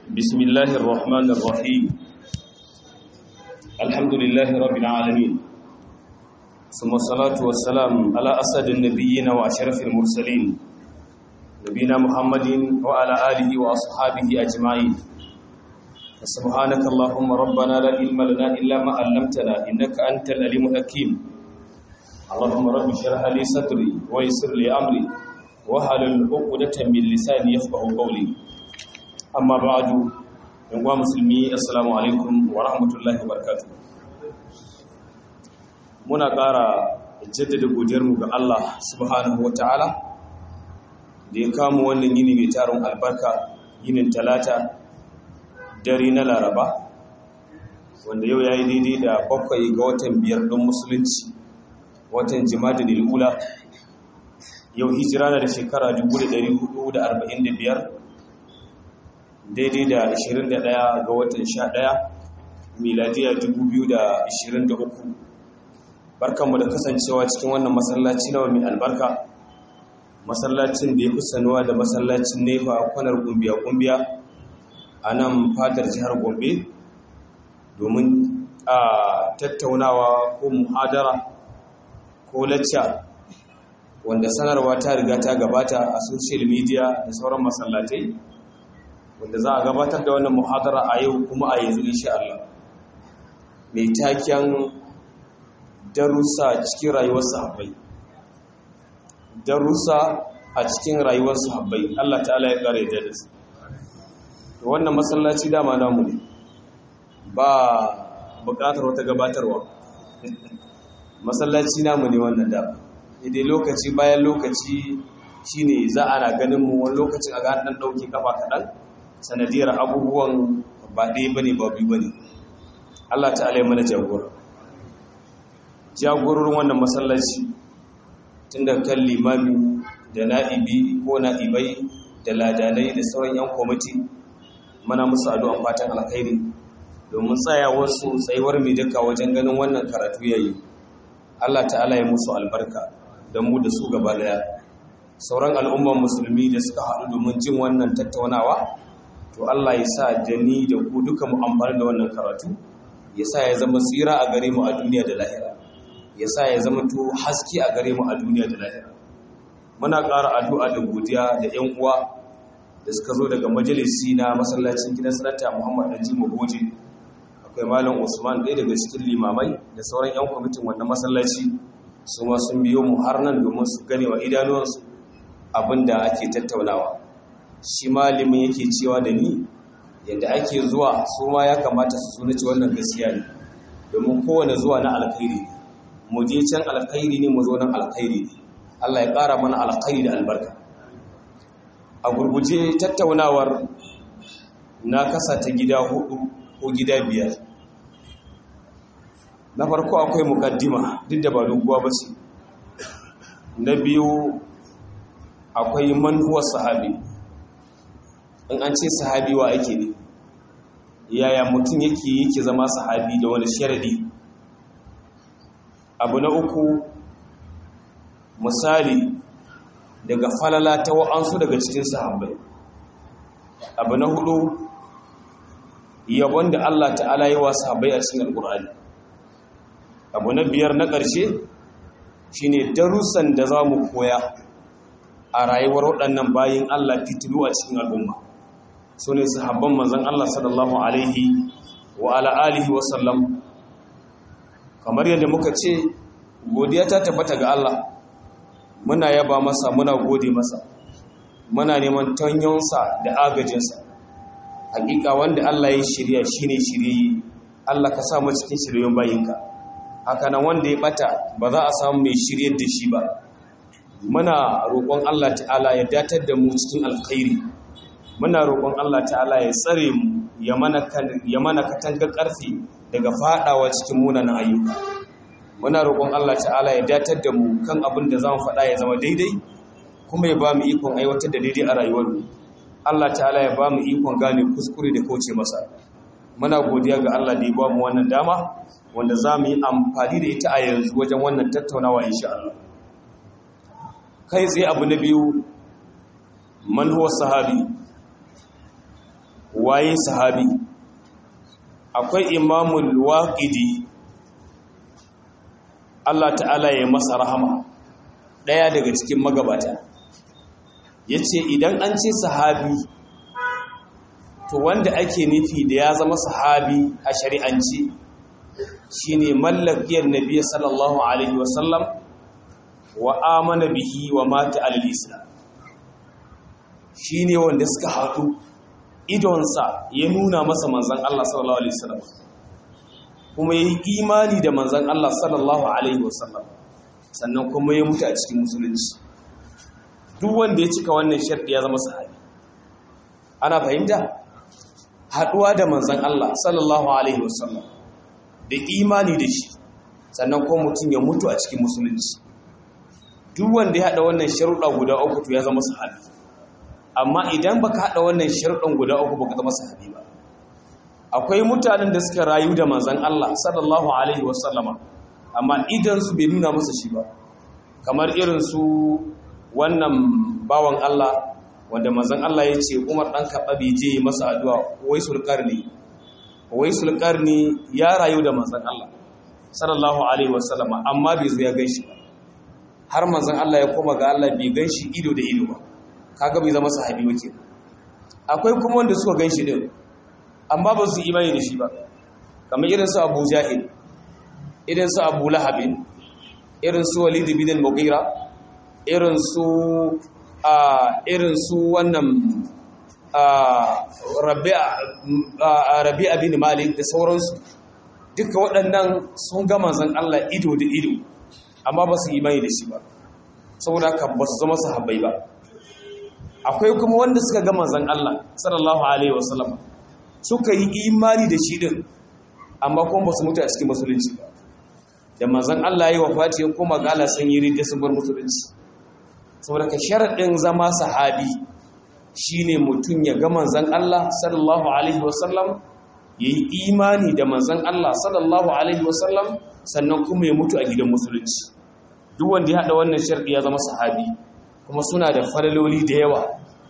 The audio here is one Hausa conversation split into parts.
بسم الله الرحمن الرحيم الحمد لله رب العالمين ثم الصلاة والسلام على أسد النبيين وأشرف المرسلين نبينا محمد وعلى آله وأصحابه أجمعين سبحانك اللهم ربنا لا علم لنا إلا ما علمتنا إنك أنت العليم الحكيم اللهم رب اشرح لي صدري ويسر لي أمري wahalin ukudatan min lisani yafqahu qawli amma ba'du yan uwa musulmi assalamu alaikum wa rahmatullahi wa barakatuh muna ƙara jaddada godiyar mu ga Allah subhanahu wataala da ya kama wannan yini mai tarin albarka yinin talata dare na laraba wanda yau yayi daidai da bakwai ga watan biyar don musulunci watan jima'a ula yau hijira na da shekara 1445 daidai da 21 ga watan 11 miladiya 2023 barkanmu da kasancewa cikin wannan masallaci na mai albarka masallacin da ya fi sanuwa da masallacin nefa kwanar gumbiya-gumbiya a nan fadar jihar gombe domin a tattaunawa ko muhadara ko lacca wanda sanarwa ta riga ta gabata a social media da sauran masallatai wanda za a gabatar da wannan muhadara a yau kuma a yanzu insha Allah mai taken darussa cikin rayuwar sahabbai darussa a cikin rayuwar sahabbai Allah ta'ala ya kare da su wannan masallaci dama namu ne ba bukatar wata gabatarwa masallaci namu ne wannan dama idai lokaci bayan lokaci shine za ana ganin mu wani lokacin a ga dan dauke kafa kadan sanadiyar abubuwan ba ɗaya bane ba biyu bane Allah ta'ala ya mana jagora jagororin wannan masallaci tunda kan limami da na'ibi ko na'ibai da ladanai da sauran yan kwamiti mana musu addu'an fatan alkhairi domin tsayawar su tsayuwar mai duka wajen ganin wannan karatu yayi Allah ta'ala ya musu albarka da mu da su gaba daya sauran al'umman musulmi da suka haɗu domin jin wannan tattaunawa to Allah ya sa da ni da ku duka mu amfani da wannan karatu ya sa ya zama tsira a gare mu a duniya da lahira ya sa ya zama to haske a gare mu a duniya da lahira muna ƙara addu'a da godiya da ƴan uwa da suka zo daga majalisi na masallacin gidan sanata Muhammad Danjima Goje akwai malam Usman ɗaya daga cikin limamai da sauran ƴan kwamitin wannan masallaci su ma sun biyo mu har nan domin su gane wa idanuwansu abinda ake tattaunawa shi malamin yake cewa da ni yadda ake zuwa su ma ya kamata su so ci wannan gaskiya ne domin kowane zuwa na alkhairi mu je can alkhairi ne mu zo nan alkhairi ne Allah ya ƙara mana alkhairi da albarka a gurguje tattaunawar na kasa ta gida hudu ko gida biyar na farko akwai mukaddima duk da ba doguwa ba ce na biyu akwai manhuwar sahabi in an ce sahabi wa ake ne yaya mutum yake yake zama sahabi da wani sharadi abu na uku misali daga falala ta wa'ansu daga cikin sahabbai abu na hudu yabon da Allah ta'ala yi wa sahabbai a cikin alkur'ani abu na biyar na ƙarshe shine darussan da za mu koya a rayuwar waɗannan bayin Allah fitilu a cikin al'umma su ne sahabban manzan Allah sallallahu alaihi wa ala'alihi wasallam kamar yadda muka ce godiya ta tabbata ga Allah muna yaba masa muna gode masa muna neman tanyonsa da agajinsa hakika wanda Allah ya shirya shine shirye Allah ka sa mu cikin shiryen bayinka haka nan wanda ya bata ba za a samu mai shiryar da shi ba muna roƙon Allah ta'ala ya datar da mu cikin alkhairi muna roƙon Allah ta'ala ya tsare mu ya mana katanga ƙarfi daga faɗawa cikin munanan ayyuka muna roƙon Allah ta'ala ya datar da mu kan abin da zamu faɗa ya zama daidai kuma ya ba mu ikon aiwatar da daidai a rayuwarmu Allah ta'ala ya ba mu ikon gane kuskure da kauce masa muna godiya ga Allah da ya ba mu wannan dama wanda za mu yi amfani da ita a yanzu wajen wannan tattaunawa insha Allah kai tsaye abu na biyu man huwa sahabi waye sahabi akwai imamul waqidi Allah ta'ala ya masa rahama daya daga cikin magabata yace idan an ce sahabi to wanda ake nufi da ya zama sahabi a shari'anci shine mallakiyar nabi sallallahu alaihi wasallam wa amana bihi wa mata alal islam shine wanda suka haɗu idonsa ya nuna masa manzan Allah sallallahu alaihi wasallam kuma yayi imani da manzan Allah sallallahu alaihi wasallam sannan kuma ya mutu a cikin musulunci duk wanda ya cika wannan sharɗi ya zama sahabi ana fahimta haɗuwa da manzan Allah sallallahu alaihi wasallam da imani da shi sannan kuma mutum ya mutu a cikin musulunci duk wanda ya haɗa wannan sharuɗa guda uku to ya zama sahabi amma idan baka haɗa wannan sharuɗan guda uku baka zama sahabi ba akwai mutanen da suka rayu da manzon Allah sallallahu alaihi wasallama amma idan su bai nuna masa shi ba kamar irin su wannan bawan Allah wanda manzon Allah ya ce Umar dan Khattab je masa addu'a waisul qarni waisul qarni ya rayu da manzon Allah sallallahu alaihi wasallama amma bai zo ya ganshi ba har manzon Allah ya koma ga Allah bai ganshi ido da ido ba kaga bai zama sahabi wake akwai kuma wanda suka ganshi din amma ba su imani da shi ba kamar irin su Abu Jahil irin su Abu Lahab irin su Walid bin al-Mughira irin su a irin su wannan Rabi'a bin Malik da sauransu duka waɗannan sun ga manzon Allah ido da ido amma ba su imani da shi ba saboda haka ba su zama sahabbai ba akwai kuma wanda suka ga manzon Allah sallallahu alaihi wasallam suka yi imani da shi din amma kuma ba su mutu a cikin musulunci ba da manzon Allah ya yi wafati ya koma ga Allah sun yi ridda sun bar musulunci saboda ka sharadin zama sahabi shine mutum ya ga manzon Allah sallallahu alaihi wasallam yayi imani da manzon Allah sallallahu alaihi wasallam sannan kuma ya mutu a gidan musulunci duk wanda ya hada wannan sharadi ya zama sahabi kuma suna da falaloli da yawa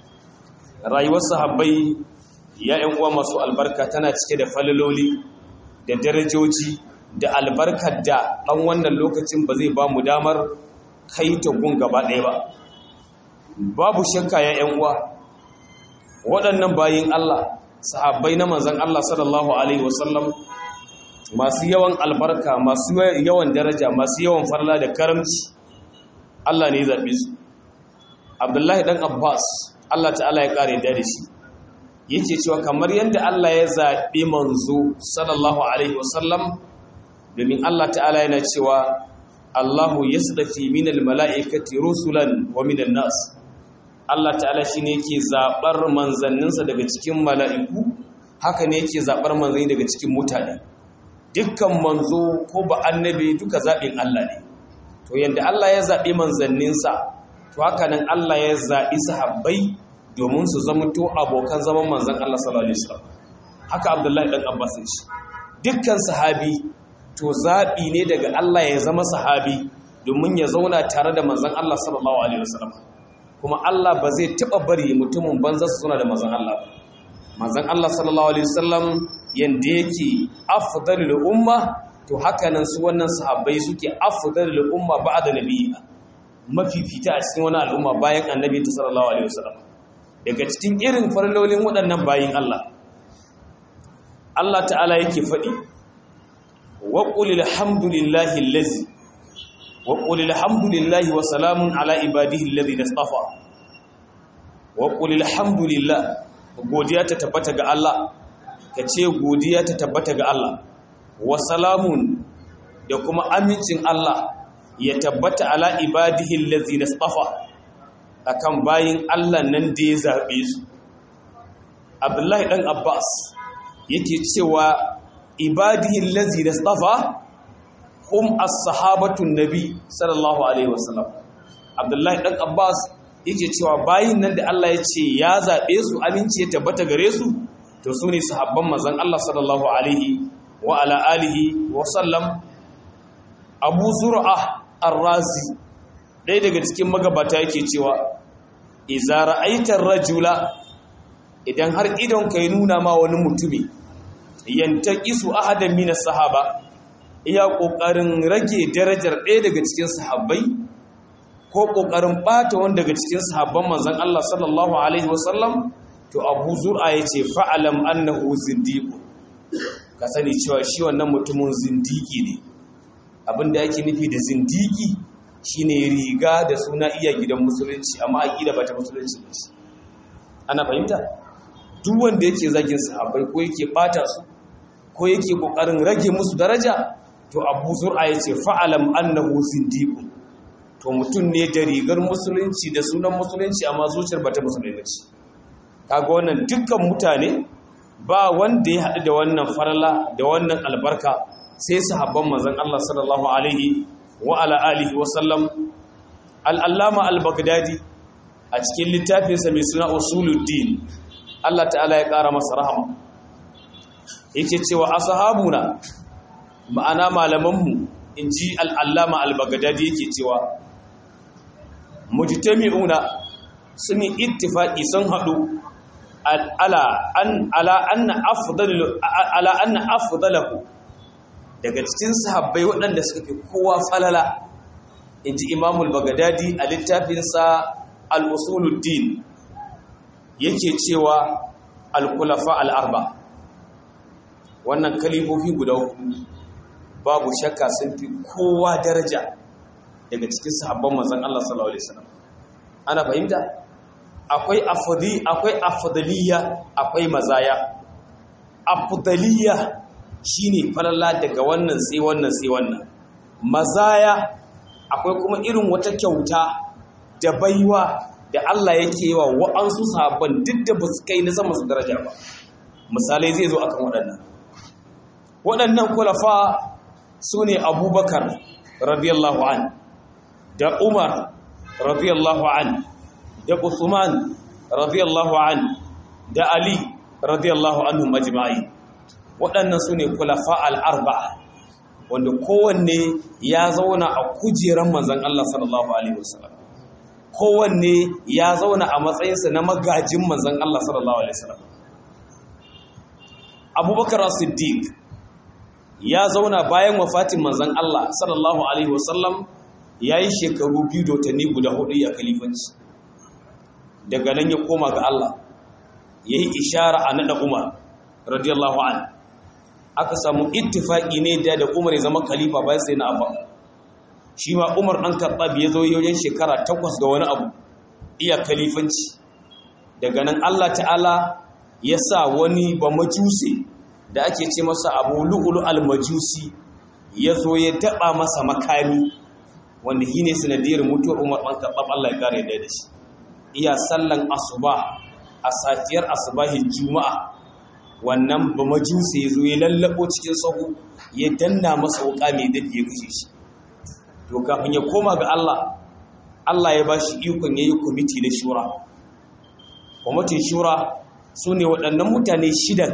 rayuwar sahabbai ya ‘yan uwa masu albarka tana cike da falaloli da darajoji da albarkar da ɗan wannan lokacin ba zai ba mu damar kai ta gun gaba ɗaya ba babu shakka ya ‘yan uwa waɗannan bayin Allah sahabbai na manzan Allah sallallahu Alaihi wasallam masu yawan albarka masu yawan daraja masu yawan farla da karamci Allah ne zaɓe su abdullahi ɗan abbas Allah ta'ala ya ƙare da shi yake cewa kamar yadda Allah ya zaɓi manzo sallallahu alaihi wasallam domin Allah ta'ala yana cewa Allahu yasdafi minal mala'ikati rusulan wa minan nas Allah ta'ala shine yake zaɓar manzanninsa daga cikin mala'iku haka ne yake zaɓar manzanni daga cikin mutane dukkan manzo ko ba annabi duka zaɓin Allah ne to yadda Allah ya zaɓi manzanninsa to haka nan Allah ya zaɓi sahabbai domin su zamanto abokan zaman manzan Allah sallallahu alaihi wasallam haka Abdullahi dan Abbas shi dukkan sahabi to zaɓi ne daga Allah ya zama sahabi domin ya zauna tare da manzan Allah sallallahu alaihi wasallam kuma Allah ba zai taɓa bari mutumin banza su zauna da manzan Allah ba manzan Allah sallallahu alaihi wasallam yanda yake afdalul umma to haka nan su wannan sahabbai suke afdalul umma ba'da nabiyina mafifita a cikin wani al'umma bayan annabi ta sallallahu alaihi wasallam daga cikin irin farlolin waɗannan bayin Allah Allah ta'ala yake faɗi wa qul alhamdulillahi allazi wa qul alhamdulillahi wa salamun ala ibadihi alladhina istafa wa qul alhamdulillah godiya ta tabbata ga Allah ka ce godiya ta tabbata ga Allah wa salamun da kuma amincin Allah ya tabbata ala ibadihi allazina istafa akan bayin Allah nan da ya zabe su Abdullahi dan Abbas yake cewa ibadihi allazina istafa hum as-sahabatu nabi sallallahu alaihi wasallam Abdullahi dan Abbas yake cewa bayin nan da Allah ya ce ya zabe su aminci ya tabbata gare su to su ne sahabban manzon Allah sallallahu alaihi wa ala alihi wa sallam Abu Zur'a Ar-Razi ɗaya daga cikin magabata yake cewa iza ra'aitar rajula idan har idon ka yi nuna ma wani mutumi yanta isu ahadan mina sahaba iya ƙoƙarin rage darajar ɗaya daga cikin sahabbai ko ƙoƙarin ɓata wani daga cikin sahabban manzan Allah sallallahu Alaihi wasallam to abu zura ya ce fa'alam annahu zindiku ka sani cewa shi wannan mutumin zindiki ne abinda yake nufi da zindiki shine riga da suna iya gidan musulunci amma aƙida ba ta musulunci ne ana fahimta duk wanda yake zagin sahabbai ko yake ɓata su ko yake ƙoƙarin rage musu daraja to abu zura ya ce fa'alam annahu zindiku to mutum ne da rigar musulunci da sunan musulunci amma zuciyar bata musulunci kaga wannan dukkan mutane ba wanda ya haɗu da wannan farala da wannan albarka sai sahabban manzon Allah sallallahu alaihi wa ala alihi wa sallam al-allama al-baghdadi a cikin littafinsa mai suna usuluddin Allah ta'ala ya ƙara masa rahama yake cewa ashabuna ma'ana malamanmu in ji al'allama al-baghdadi yake cewa mujtami'una sun yi ittifaqi sun hadu ala an ala anna afdalu ala anna afdalahu daga cikin sahabbai waɗanda suka fi kowa falala inji imamul bagdadi a littafinsa al-usuluddin yake cewa al-khulafa al-arba wannan kalifofi guda hudu babu shakka sun fi kowa daraja daga cikin sahabban manzon Allah sallallahu alaihi wasallam ana fahimta akwai afdali akwai afdaliya akwai mazaya afdaliya shine falala daga wannan sai wannan sai wannan mazaya akwai kuma irin wata kyauta da baiwa da Allah yake yi wa wa'ansu sahabban duk da ba su kai na sama su daraja ba misalai zai zo akan waɗannan waɗannan kulafa su ne abubakar radiyallahu an da umar radiyallahu an da usman radiyallahu an da ali radiyallahu anhu majma'i waɗannan su ne kulafa al'arba'a wanda kowanne ya zauna a kujeran manzan Allah sallallahu Alaihi wasallam kowanne ya zauna a matsayinsa na magajin manzan Allah sallallahu Alaihi wasallam abubakar siddiq ya zauna bayan wafatin manzan Allah sallallahu Alaihi wasallam ya yi shekaru biyu da watanni guda hudu a kalifanci daga nan ya koma ga Allah ya yi ishara a naɗa umar radiyallahu an aka samu ittifaki ne da da umar ya zama khalifa bayan sai na abba shi ma umar ɗan karɓa ya zo yoyin shekara takwas ga wani abu iya kalifanci daga nan Allah ta'ala ya sa wani ba majusi da ake ce masa abu lu'ulu al-majusi ya zo ya daɓa masa makami wanda shi ne sanadiyar mutuwar umar ɗan karɓar Allah ya kare da shi iya sallan asuba a safiyar asubahin juma'a wannan ba majusi ya zo ya lallabo cikin sahu ya danna masa wuka mai dafi ya kashe shi to kafin ya koma ga Allah Allah ya ba shi ikon ya yi kwamiti na shura kwamitin shura su ne waɗannan mutane shidan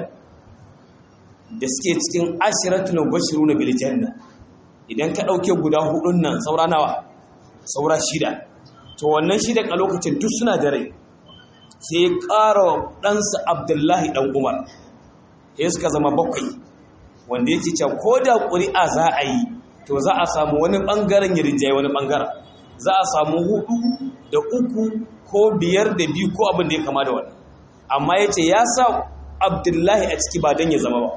da suke cikin ashiratul bashiru na biljanna idan ka ɗauke guda hudun nan saura nawa saura shida to wannan shidan a lokacin duk suna da rai sai ya ƙara ɗansa abdullahi ɗan umar ya suka zama bakwai wanda yake cewa ko da ƙuri'a za a yi to za a samu wani ɓangaren ya rinjaye wani ɓangaren za a samu hudu da uku ko biyar da biyu ko abin da ya kama da wani amma ya ce ya sa abdullahi a ciki ba don ya zama ba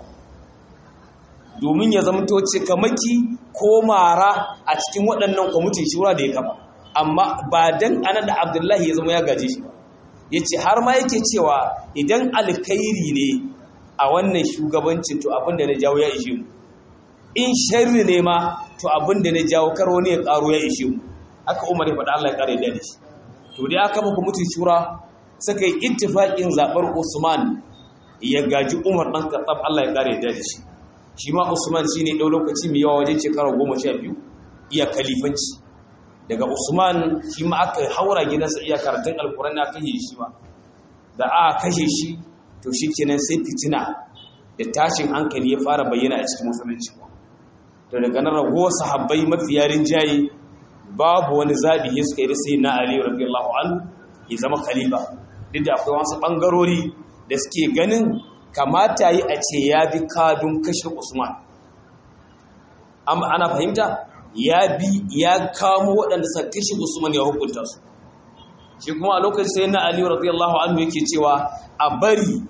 domin ya zama toce kamaki ko mara a cikin waɗannan kwamitin shura da ya kama amma ba don ana da abdullahi ya zama ya gaje shi ba ya ce har ma yake cewa idan alkairi ne a wannan shugabancin to abin da na jawo ya ishe mu in sharri ne ma to abin da na jawo kar wani ya karo ya ishe mu haka umar ya faɗa Allah ya kare da shi to dai aka muku mutum shura suka yi ittifaqin zabar Usman ya gaji Umar dan Khattab Allah ya kare da shi shi ma Usman shine dau lokaci mai yawa wajen shekara 12 iya kalifanci daga Usman shi ma aka haura gidansa iya karatun alkurani aka yi shi ma da aka kashe shi to shikenan sai fitina da tashin hankali ya fara bayyana a cikin musulunci to daga nan ragowar sahabbai mafi yarin jayi babu wani zabi ya suka yi da sai na Ali radiyallahu anhu ya zama khalifa duk da akwai wasu bangarori da suke ganin kamata yi a ce ya bi kadun kashe usman ana fahimta ya bi ya kamo waɗanda suka kashe usman ya hukunta su shi kuma a lokacin sai na aliyu radiyallahu anhu yake cewa a bari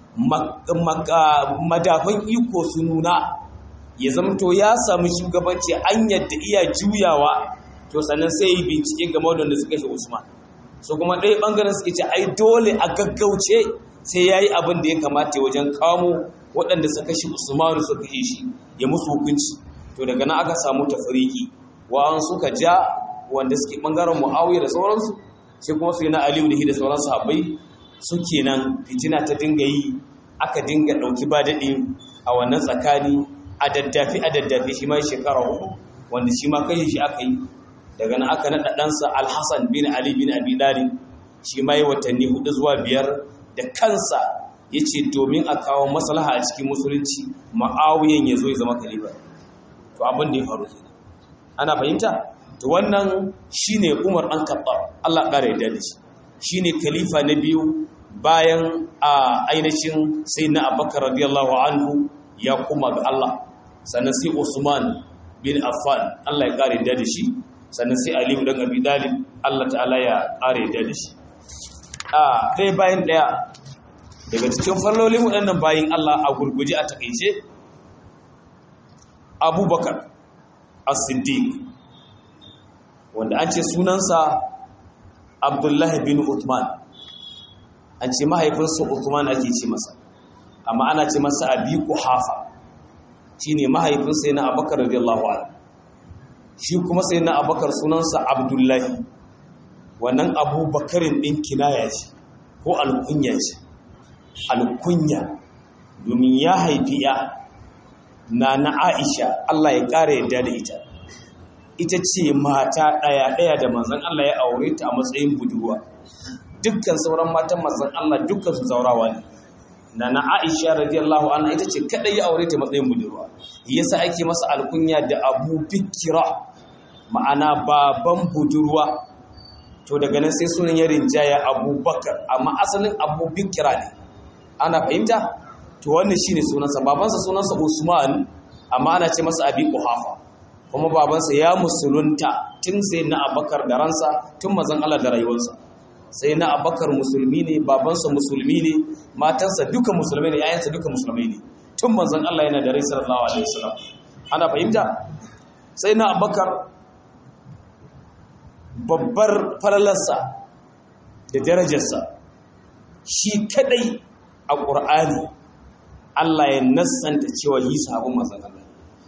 madafan iko su nuna ya zamto ya samu shugabanci an yadda iya juyawa to sannan sai yi bincike game da suka shi usman so kuma ɗaya ɓangaren suke ce ai dole a gaggauce sai ya yi abin da ya kamata wajen kamo waɗanda suka shi usmanu suka yi shi ya musu hukunci to daga nan aka samu tafriki wa'an suka ja wanda suke ɓangaren mu'awiyya da sauransu sai kuma su yi na aliyu da da sauran sahabbai suke nan fitina ta dinga yi aka dinga ɗauki ba daɗi a wannan tsakani a daddafi a daddafi shi ma shekara hudu wanda shi ma kai shi aka yi daga nan aka naɗa ɗansa alhassan bin ali bin abi dalib shi ma yi watanni hudu zuwa biyar da kansa ya ce domin a kawo maslaha a cikin musulunci ma'awiyan ya zo ya zama kaliba to abin da ya faru kenan ana fahimta to wannan shine umar ɗan kaɓa allah ƙara ya da shi shine khalifa na biyu bayan a ainihin sai na abakar radiyallahu anhu ya kuma ga Allah sannan sai Usman bin Affan Allah ya kare da shi sannan sai Ali ibn Abi Talib Allah ta'ala ya kare da shi a dai bayan daya daga cikin fallolin waɗannan bayin Allah a gurguje a takeice Abubakar As-Siddiq wanda an ce sunansa Abdullahi bin Uthman an ce mahaifinsa Uthman ake ce masa amma ana ce masa Abi Quhafa shine mahaifinsa yana Abubakar radiyallahu anhu shi kuma sai na Abubakar sunansa Abdullahi wannan Abubakarin din kinaya ce ko alkunya ce alkunya domin ya haifi ya na na Aisha Allah ya kare yadda da ita ita ce mata ɗaya ɗaya da manzon Allah ya aure ta a matsayin budurwa dukkan sauran matan manzon Allah dukkan su zaurawa ne na na Aisha radiyallahu anha ita ce kadai ya aure ta matsayin budurwa yasa ake masa alkunya da Abu Bikira ma'ana baban budurwa to daga nan sai sunan ya rinjaya Abubakar amma asalin Abu Bikira ne ana fahimta to wannan shine sunansa babansa sunansa Usman amma ana ce masa Abi Quhafa kuma babansa ya musulunta tun sai na Abubakar da ransa tun mazan Allah da rayuwarsa sai na Abubakar musulmi ne babansa musulmi ne matansa duka musulmai ne yayansa duka musulmai ne tun manzon Allah yana da rai sallallahu alaihi wasallam ana fahimta sai na Abubakar babbar falalarsa da darajarsa shi kadai a ƙur'ani Allah ya nassanta cewa yi sabon manzon Allah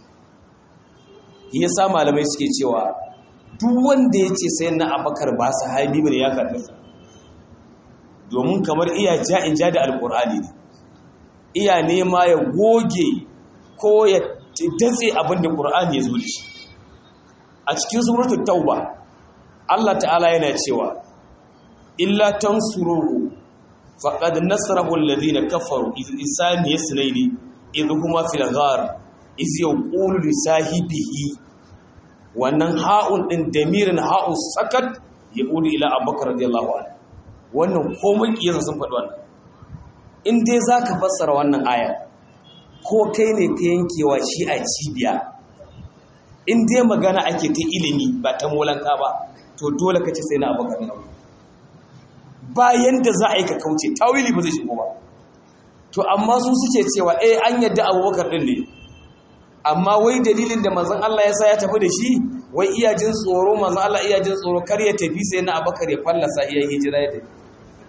ya sa malamai suke cewa duk wanda ya ce sai na abakar ba sahabi bane ya karɓi domin kamar iya ja in ja da alƙur'ani ne iya nema ya goge ko ya datse abin da ƙur'ani ya zo da shi a cikin suratul tauba Allah ta'ala yana cewa illa tansuruhu faqad nasarahu alladhina kafaru isani yasnaini idh huma fil ghar iz yaqulu li sahibihi wannan ha'un din damirin ha'u sakat yaqulu ila abubakar radiyallahu anhu wannan komai kiyansa sun faɗi wannan in dai zaka fassara wannan aya ko kai ne ka yankewa shi a cibiya in dai magana ake ta ilimi ba ta molanka ba to dole ka ce sai na abubakar na bayan da za a yi ka kauce tawili ba zai shigo ba to amma su suke cewa eh an yadda abubakar din ne amma wai dalilin da manzon Allah ya sa ya tafi da shi wai iya jin tsoro manzon Allah iya jin tsoro kar ya tafi sai na abubakar ya fallasa iya hijira ya tafi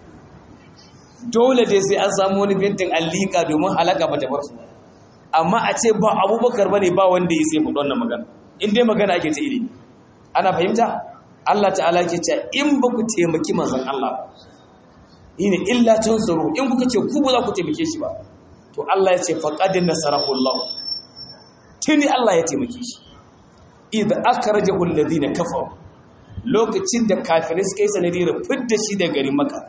dole dai sai an samu wani bintin allika domin halaka ba ta bar su amma a ce ba abubakar bane ba wanda ya sai faɗi wannan magana in dai magana ake ta ilimi ana fahimta Allah ta'ala ke ce in ba ku taimaki manzon Allah ina illa tunsuru in kuka ce ku ba za ku taimake shi ba to Allah ya ce faqad nasarahu Allah tuni Allah ya taimake shi idza akhrajahu alladhina kafaru lokacin da kafirai suka yi sanadiyar fidda shi daga garin Makka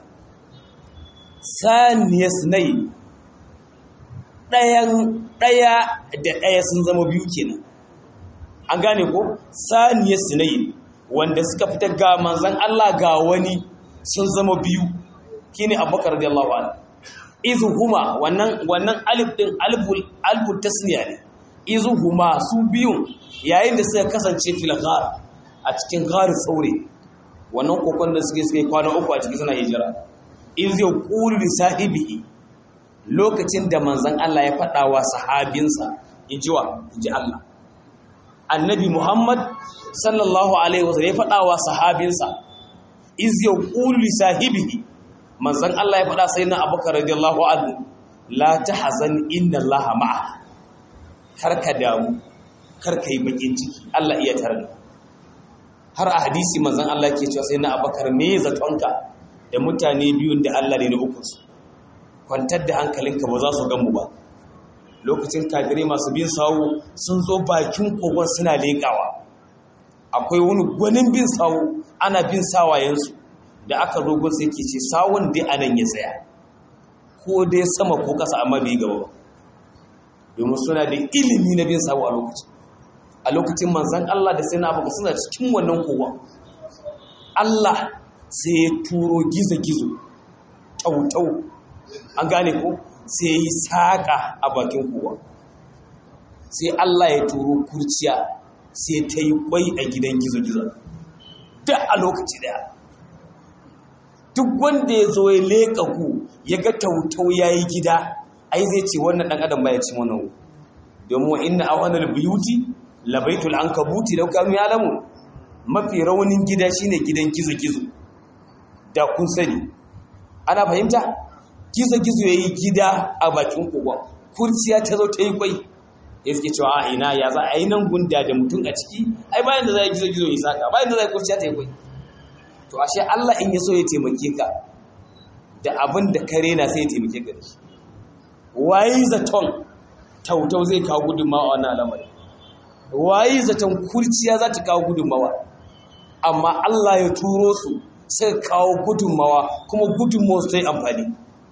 saniyas nai ɗayan ɗaya da ɗaya sun zama biyu kenan an gane ko saniyas nai wanda suka fita ga manzan Allah ga wani sun zama biyu shine Abubakar radiyallahu anhu izuhuma wannan wannan alif din aliful aliful tasniya ne izuhuma su biyun yayin da suka kasance fil ghar a cikin ghar tsaure wannan kokon da suke suke kwana uku a cikin suna hijira iz yaqulu li sahibihi lokacin da manzon Allah ya faɗa wa sahabinsa injiwa inji Allah annabi Muhammad sallallahu alaihi wasallam ya faɗa wa sahabinsa iz yaqulu li sahibihi manzon Allah ya faɗa sai na Abubakar radiyallahu anhu la tahzan inna Allah ma'a kar ka damu kar ka yi bakin ciki Allah iya tare har a hadisi manzon Allah ke cewa sai na Abubakar me zatonka da mutane biyun da Allah ne na uku su kwantar da hankalinka ba za su gan mu ba lokacin kafirai masu bin sawu sun zo bakin kogon suna leƙawa akwai wani gwanin bin sawu ana bin sawayensu da aka zo gun sai ke ce sawun dai anan ya tsaya ko dai sama ko ƙasa amma bai gaba ba domin suna da ilimi na bin sawu a lokacin a lokacin manzan Allah da sai na abu suna cikin wannan kowa Allah sai ya turo gizo-gizo tautau an gane ko sai yi saƙa a bakin kowa sai Allah ya turo kurciya sai ta yi kwai a gidan gizo-gizo duk a lokaci daya duk wanda ya zo ya leƙa ku ya ga tautau ya yi gida ai zai ce wannan ɗan adam ba ya ci wannan domin wa inna awanar biyuti labaitul an kabuti da kanu ya lamu mafi raunin gida shine gidan gizo-gizo da kun sani ana fahimta gizo-gizo ya yi gida a bakin kogon kurciya ta zo ta yi kwai ya suke cewa a ina ya za a yi nan gunda da mutum a ciki ai bayan da za a gizo-gizo ya saka bayan da za a kurciya ta yi kwai to ashe Allah in ya so ya taimake ka da abin da kare na sai ya taimake ka da shi wayi zaton tautau zai kawo gudunmawa a wannan al'amari wayi zaton kurciya za ta kawo gudunmawa amma Allah ya turo su sai kawo gudunmawa kuma gudunmawa su ta yi amfani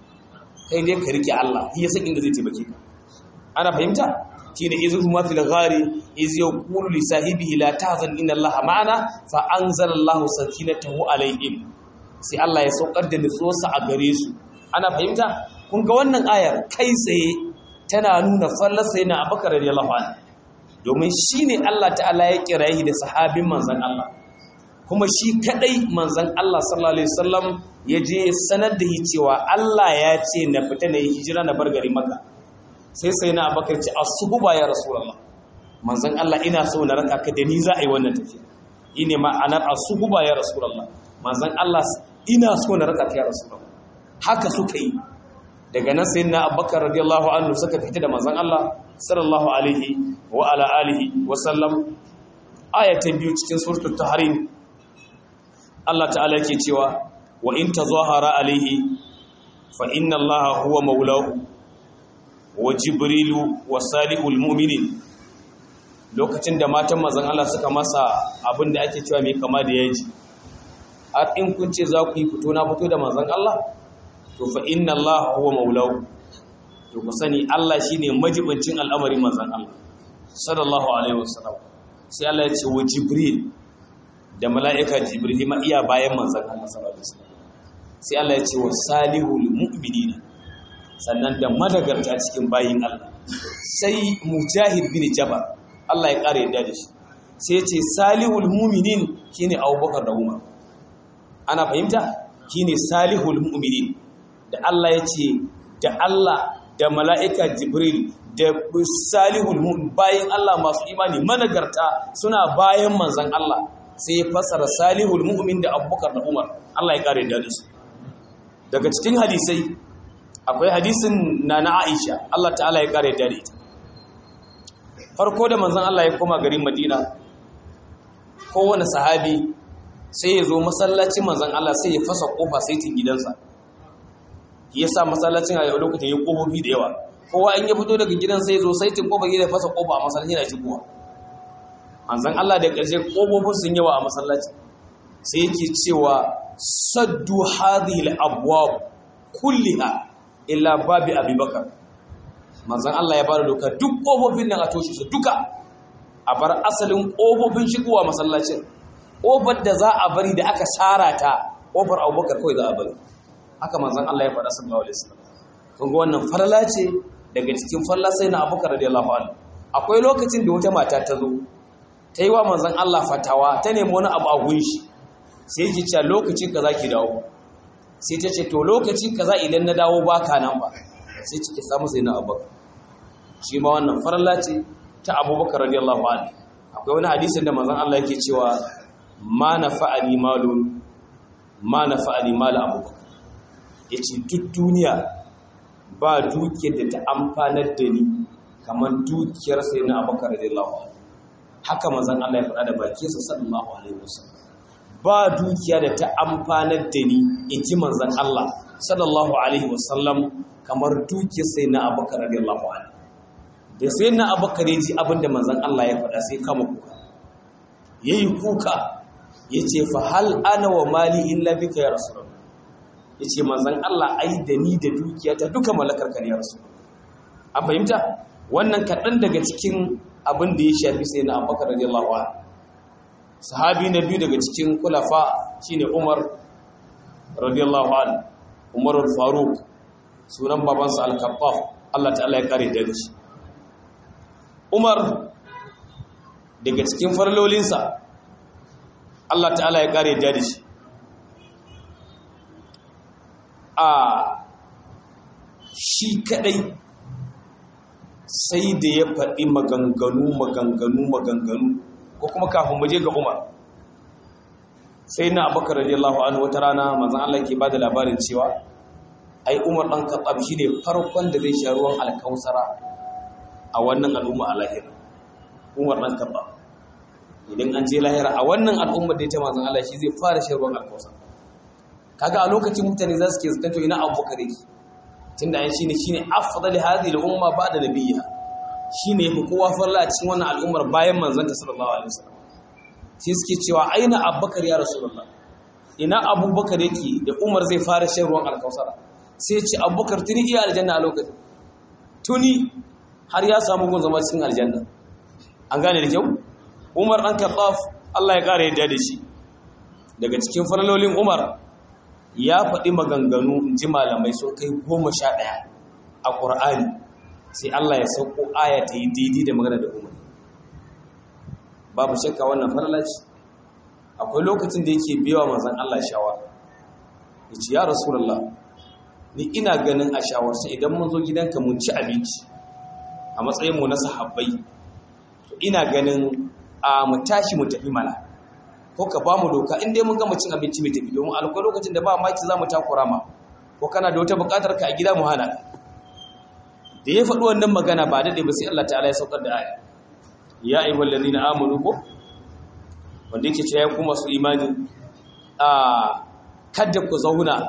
kai ne ka rike Allah ya san inda zai taimake ka ana fahimta shine izu huma fil ghari iz yaqulu li sahibihi la tahzan inna Allah ma'ana fa anzala Allah sakinatahu alaihim sai Allah ya saukar da nutsuwarsa a gare su ana fahimta kun ga wannan ayar kai tsaye tana nuna fallarsa yana Abubakar radiyallahu anhu domin shine Allah ta'ala ya kirayi da sahabin manzon Allah kuma shi kadai manzon Allah sallallahu alaihi wasallam ya je sanar da yi cewa Allah ya ce na fita na yi hijira na bar gari maka sai sai na abakar ce asuhuba ya rasulullah manzon Allah ina so na raka ka da ni za a yi wannan tafiya ine ma'anar asuhuba ya rasulullah manzon Allah ina so na raka ka ya rasulullah haka suka yi daga nan sai na abakar radiyallahu anhu suka fita da manzon Allah sallallahu alaihi wa ala alihi wa sallam ayatan biyu cikin suratul tahrim Allah ta'ala yake cewa wa in tazahara alaihi fa inna allaha huwa maulahu wa jibrilu wa salihul mu'minin lokacin da matan mazan Allah suka masa abin da ake cewa mai kama da yaji har in kun ce za ku yi fito na fito da mazan Allah to fa inna allaha huwa maulahu to ku sani Allah shine majibincin al'amarin mazan Allah sallallahu alaihi wasallam sai Allah ya ce wa jibril da mala'ika jibril ma iya bayan manzan Allah sallallahu alaihi wasallam sai Allah ya ce wa salihul mu'minina sannan da madagarta cikin bayin Allah sai mujahid bin jabar Allah ya kare yadda da shi sai ya ce salihul mu'minin shine Abubakar da Umar ana fahimta shine salihul mu'minin da Allah ya ce da Allah da mala'ika jibril da salihul mu'min bayin Allah masu imani managarta suna bayan manzan Allah sai ya fasara salihul mu'min da abubakar da umar Allah ya kare da su daga cikin hadisai akwai hadisin na na aisha Allah ta'ala ya kare da ita farko da manzon Allah ya koma garin madina kowane sahabi sai ya zo masallacin manzon Allah sai ya fasa kofa saitin gidansa ya sa masallacin a yau lokacin ya kofofi da yawa kowa in ya fito daga gidan sai ya zo saitin kofa gida ya fasa kofa a masallacin yana shigowa manzan Allah da ƙarshe ƙofofin sun yawa a masallaci sai yake cewa saddu hadhihi al-abwab kulliha illa babi abubakar manzan Allah ya bada doka duk ƙofofin nan a toshe su duka a bar asalin ƙofofin shigowa masallacin ƙofar da za a bari da aka tsara ta ƙofar abubakar kawai za a bari haka manzan Allah ya faɗa sallallahu alaihi wasallam kun ga wannan farla ce daga cikin farla sai na abubakar radiyallahu anhu akwai lokacin da wata mata ta zo ta yi wa manzon Allah fatawa ta nemi wani abu a gunshi sai yake cewa lokaci kaza ki dawo sai ta ce to lokaci kaza idan na dawo baka nan ba sai cike samu sai na abubakar shi ma wannan farla ce ta abubakar radiyallahu anhu akwai wani hadisin da manzon Allah yake cewa ma nafa'ani malun ma nafa'ani mal abubakar yace duk duniya ba dukiyar da ta amfanar da ni kamar dukiyar sai na abubakar radiyallahu anhu haka manzon Allah ya faɗa da bakinsa sallallahu alaihi wasallam ba dukiya da ta amfanar da ni inji manzon Allah sallallahu alaihi wasallam kamar dukiyar sai na abubakar radiyallahu anhu da sai na abubakar ya ji abin da manzon Allah ya faɗa sai kama kuka yayi kuka yace fa hal ana wa mali illa bika ya rasulullah yace manzon Allah ai da ni da dukiyata duka mallakar ka ne ya rasul an fahimta wannan kaɗan daga cikin abin da ya shafi sai na abubakar radiyallahu anhu sahabi na biyu daga cikin kulafa shine Umar radiyallahu anhu Umar al-Faruq sunan babansa al-Khaffaf Allah ta'ala ya kare da shi Umar daga cikin farlolinsa Allah ta'ala ya kare da shi a shi kadai sai da ya faɗi maganganu maganganu maganganu ko kuma kafin muje ga Umar sai na Abubakar radiyallahu anhu wata rana manzon Allah ke bada labarin cewa ai Umar dan Khattab shine farkon da zai sha ruwan alkausara a wannan al'umma a lahira Umar dan Khattab idan an je lahira a wannan al'umma da ita manzon Allah shi zai fara shan ruwan alkausara kaga a lokacin mutane za su ke zakanto ina Abubakar yake tunda ai shine shine afdal hadhihi al-umma ba'da nabiyha shine yafi kowa farla a cikin wannan al'ummar bayan manzon ta sallallahu alaihi wasallam sai suke cewa aina Abubakar ya rasulullah ina Abubakar yake da Umar zai fara shan ruwan alkausara sai ce Abubakar tuni iya aljanna a lokacin tuni har ya samu gun zama cikin aljanna an gane da kyau Umar dan Khattab Allah ya kare yadda da shi daga cikin farlolin Umar ya faɗi maganganu in ji malamai sun kai goma sha ɗaya a ƙur'ani sai Allah ya sauko aya ta yi daidai da magana da umar babu shakka wannan farlaci akwai lokacin da yake biyawa manzan Allah shawara ya ce ya rasulallah ni ina ganin a shawarsa idan mun zo gidanka mun ci abinci a matsayinmu na sahabbai ina ganin a mu tashi mu tafi mana ko ka ba mu doka in dai mun gama cin abinci mai tafi domin akwai lokacin da ba maki za mu takura ma ko kana da wata buƙatar ka a gida mu hana da ya faɗi wannan magana ba daɗe ba sai Allah ta'ala ya saukar da aya ya ayi wallazi na amanu ko wanda yake cewa ku masu imani a kada ku zauna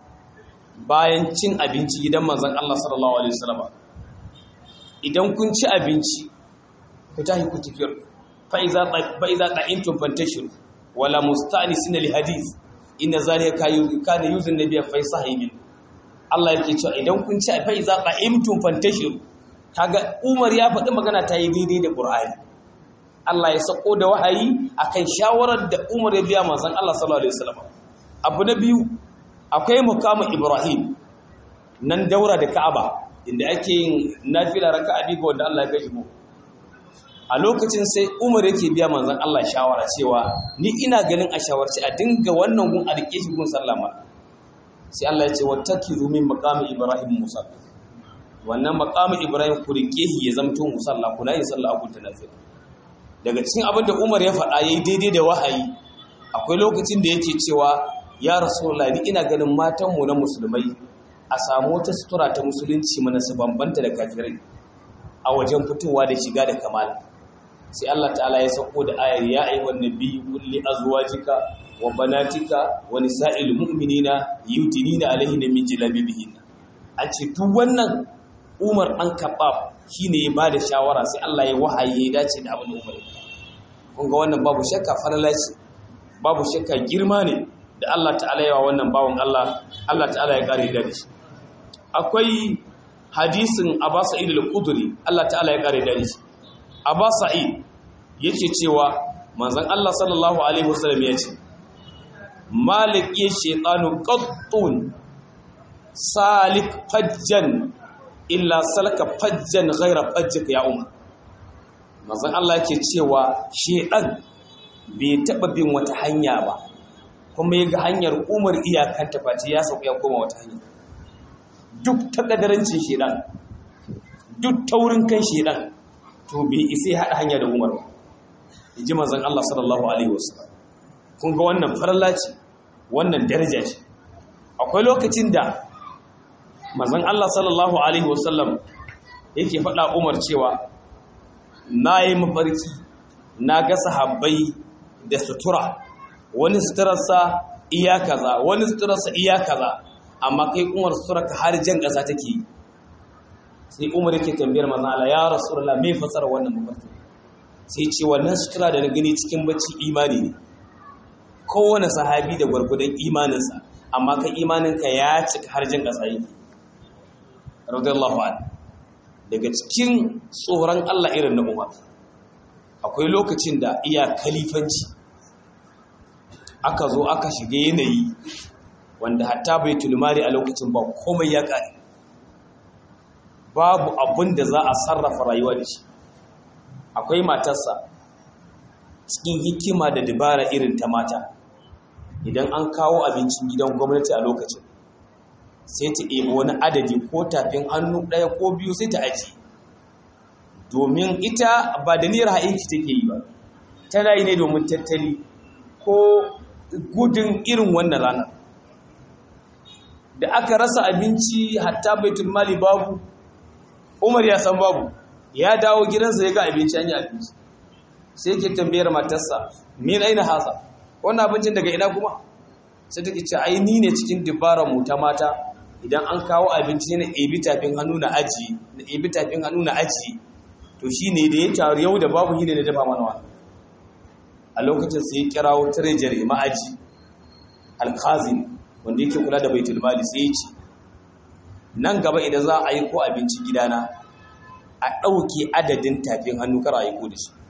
bayan cin abinci gidan manzon Allah sallallahu alaihi wasallam idan kun ci abinci ku tashi ku tafiyar fa iza fa iza ta'intum fantashiru wala musta'nisin li hadith inna zalika kana yuzun nabiyya fa sahibi Allah yake cewa idan kun ci fa iza qa'imtum fantashiru kaga Umar ya faɗi magana ta yi daidai da Qur'ani Allah ya sako da wahayi akan shawarar da Umar ya biya manzon Allah sallallahu alaihi wasallam abu na biyu akwai mukamin Ibrahim nan daura da Ka'aba inda ake yin nafila raka'a biyu ga wanda Allah ya gaji mu a lokacin sai umar yake biya manzan Allah shawara cewa ni ina ganin a shawarci a dinga wannan gun a rike shi gun sallama sai Allah ya ce wattakizu min maqami ibrahim musa wannan maqami ibrahim ku rike shi ya zamto musalla kuna yin sallah a gun tanafil daga cikin abin da umar ya faɗa yayi daidai da wahayi akwai lokacin da yake cewa ya rasulullahi ni ina ganin matan mu na musulmai a samu wata sutura ta musulunci mana su bambanta da kafirai a wajen fitowa da shiga da kamala sai Allah ta'ala ya sako da ayar ya ayyuhan nabiyyu kulli azwajika wa banatika wa nisa'il mu'minina yudinina alaihinna min jalabibihin an ce duk wannan Umar an kabab shine ya bada shawara sai Allah ya wahaye ya dace da abin Umar kun ga wannan babu shakka falalaci babu shakka girma ne da Allah ta'ala ya wa wannan bawon Allah Allah ta'ala ya kare da shi akwai hadisin Abu Sa'id al-Khudri Allah ta'ala ya kare da shi Abu Sa'id yake cewa manzon Allah sallallahu alaihi wasallam ya ce Malik ya shaytanu qattun salik fajjan illa salaka fajjan ghaira fajjika ya umar manzon Allah yake cewa shedan bai taba bin wata hanya ba kuma yaga hanyar umar iyakan ta face ya sauka ya koma wata hanya duk takadarancin shedan duk taurin kan shedan to bai isa hada hanya da umar ba inji manzon Allah sallallahu alaihi wasallam kun ga wannan farla ce wannan daraja ce akwai lokacin da manzon Allah sallallahu alaihi wasallam yake faɗa Umar cewa nayi mafarki na ga sahabbai da sutura wani suturarsa iya kaza wani suturarsa iya kaza amma kai Umar suturarka har jan ƙasa take sai Umar yake tambayar manzon Allah ya rasulullah me fasara wannan mafarki sai ce wannan sutura da na gani cikin bacci imani ne kowane sahabi da gwargwadon imaninsa amma kan imaninka ya cika har jan ƙasa yake radiyallahu anhu daga cikin tsoron Allah irin na Umar akwai lokacin da iya kalifanci aka zo aka shiga yanayi wanda hatta bai tulmari a lokacin ba komai ya kare babu abin da za a sarrafa rayuwa da shi akwai matarsa cikin hikima da dabara irin ta mata idan an kawo abincin gidan gwamnati a lokacin sai ta ɗebi wani adadi ko tafin hannu ɗaya ko biyu sai ta aji domin ita ba da niyyar ha'inki take yi ba tana yi ne domin tattali ko gudun irin wannan rana da aka rasa abinci hatta baitul mali babu umar ya san babu ya dawo gidansa ya ga abinci an yi abinci sai ke tambayar matarsa min aina hasa wannan abincin daga ina kuma sai take ce ai ni ne cikin dubara mu ta mata idan an kawo abinci na ebi tafin hannu na aji na ebi tafin hannu na aji to shine da ya taru yau da babu yi ne na dafa mana wani a lokacin sai ya kirawo treasury ma'aji alkazin wanda yake kula da baitul mali sai ya ce nan gaba idan za a yi ko abinci gidana a ɗauke adadin tafin hannu kar a yi ko da shi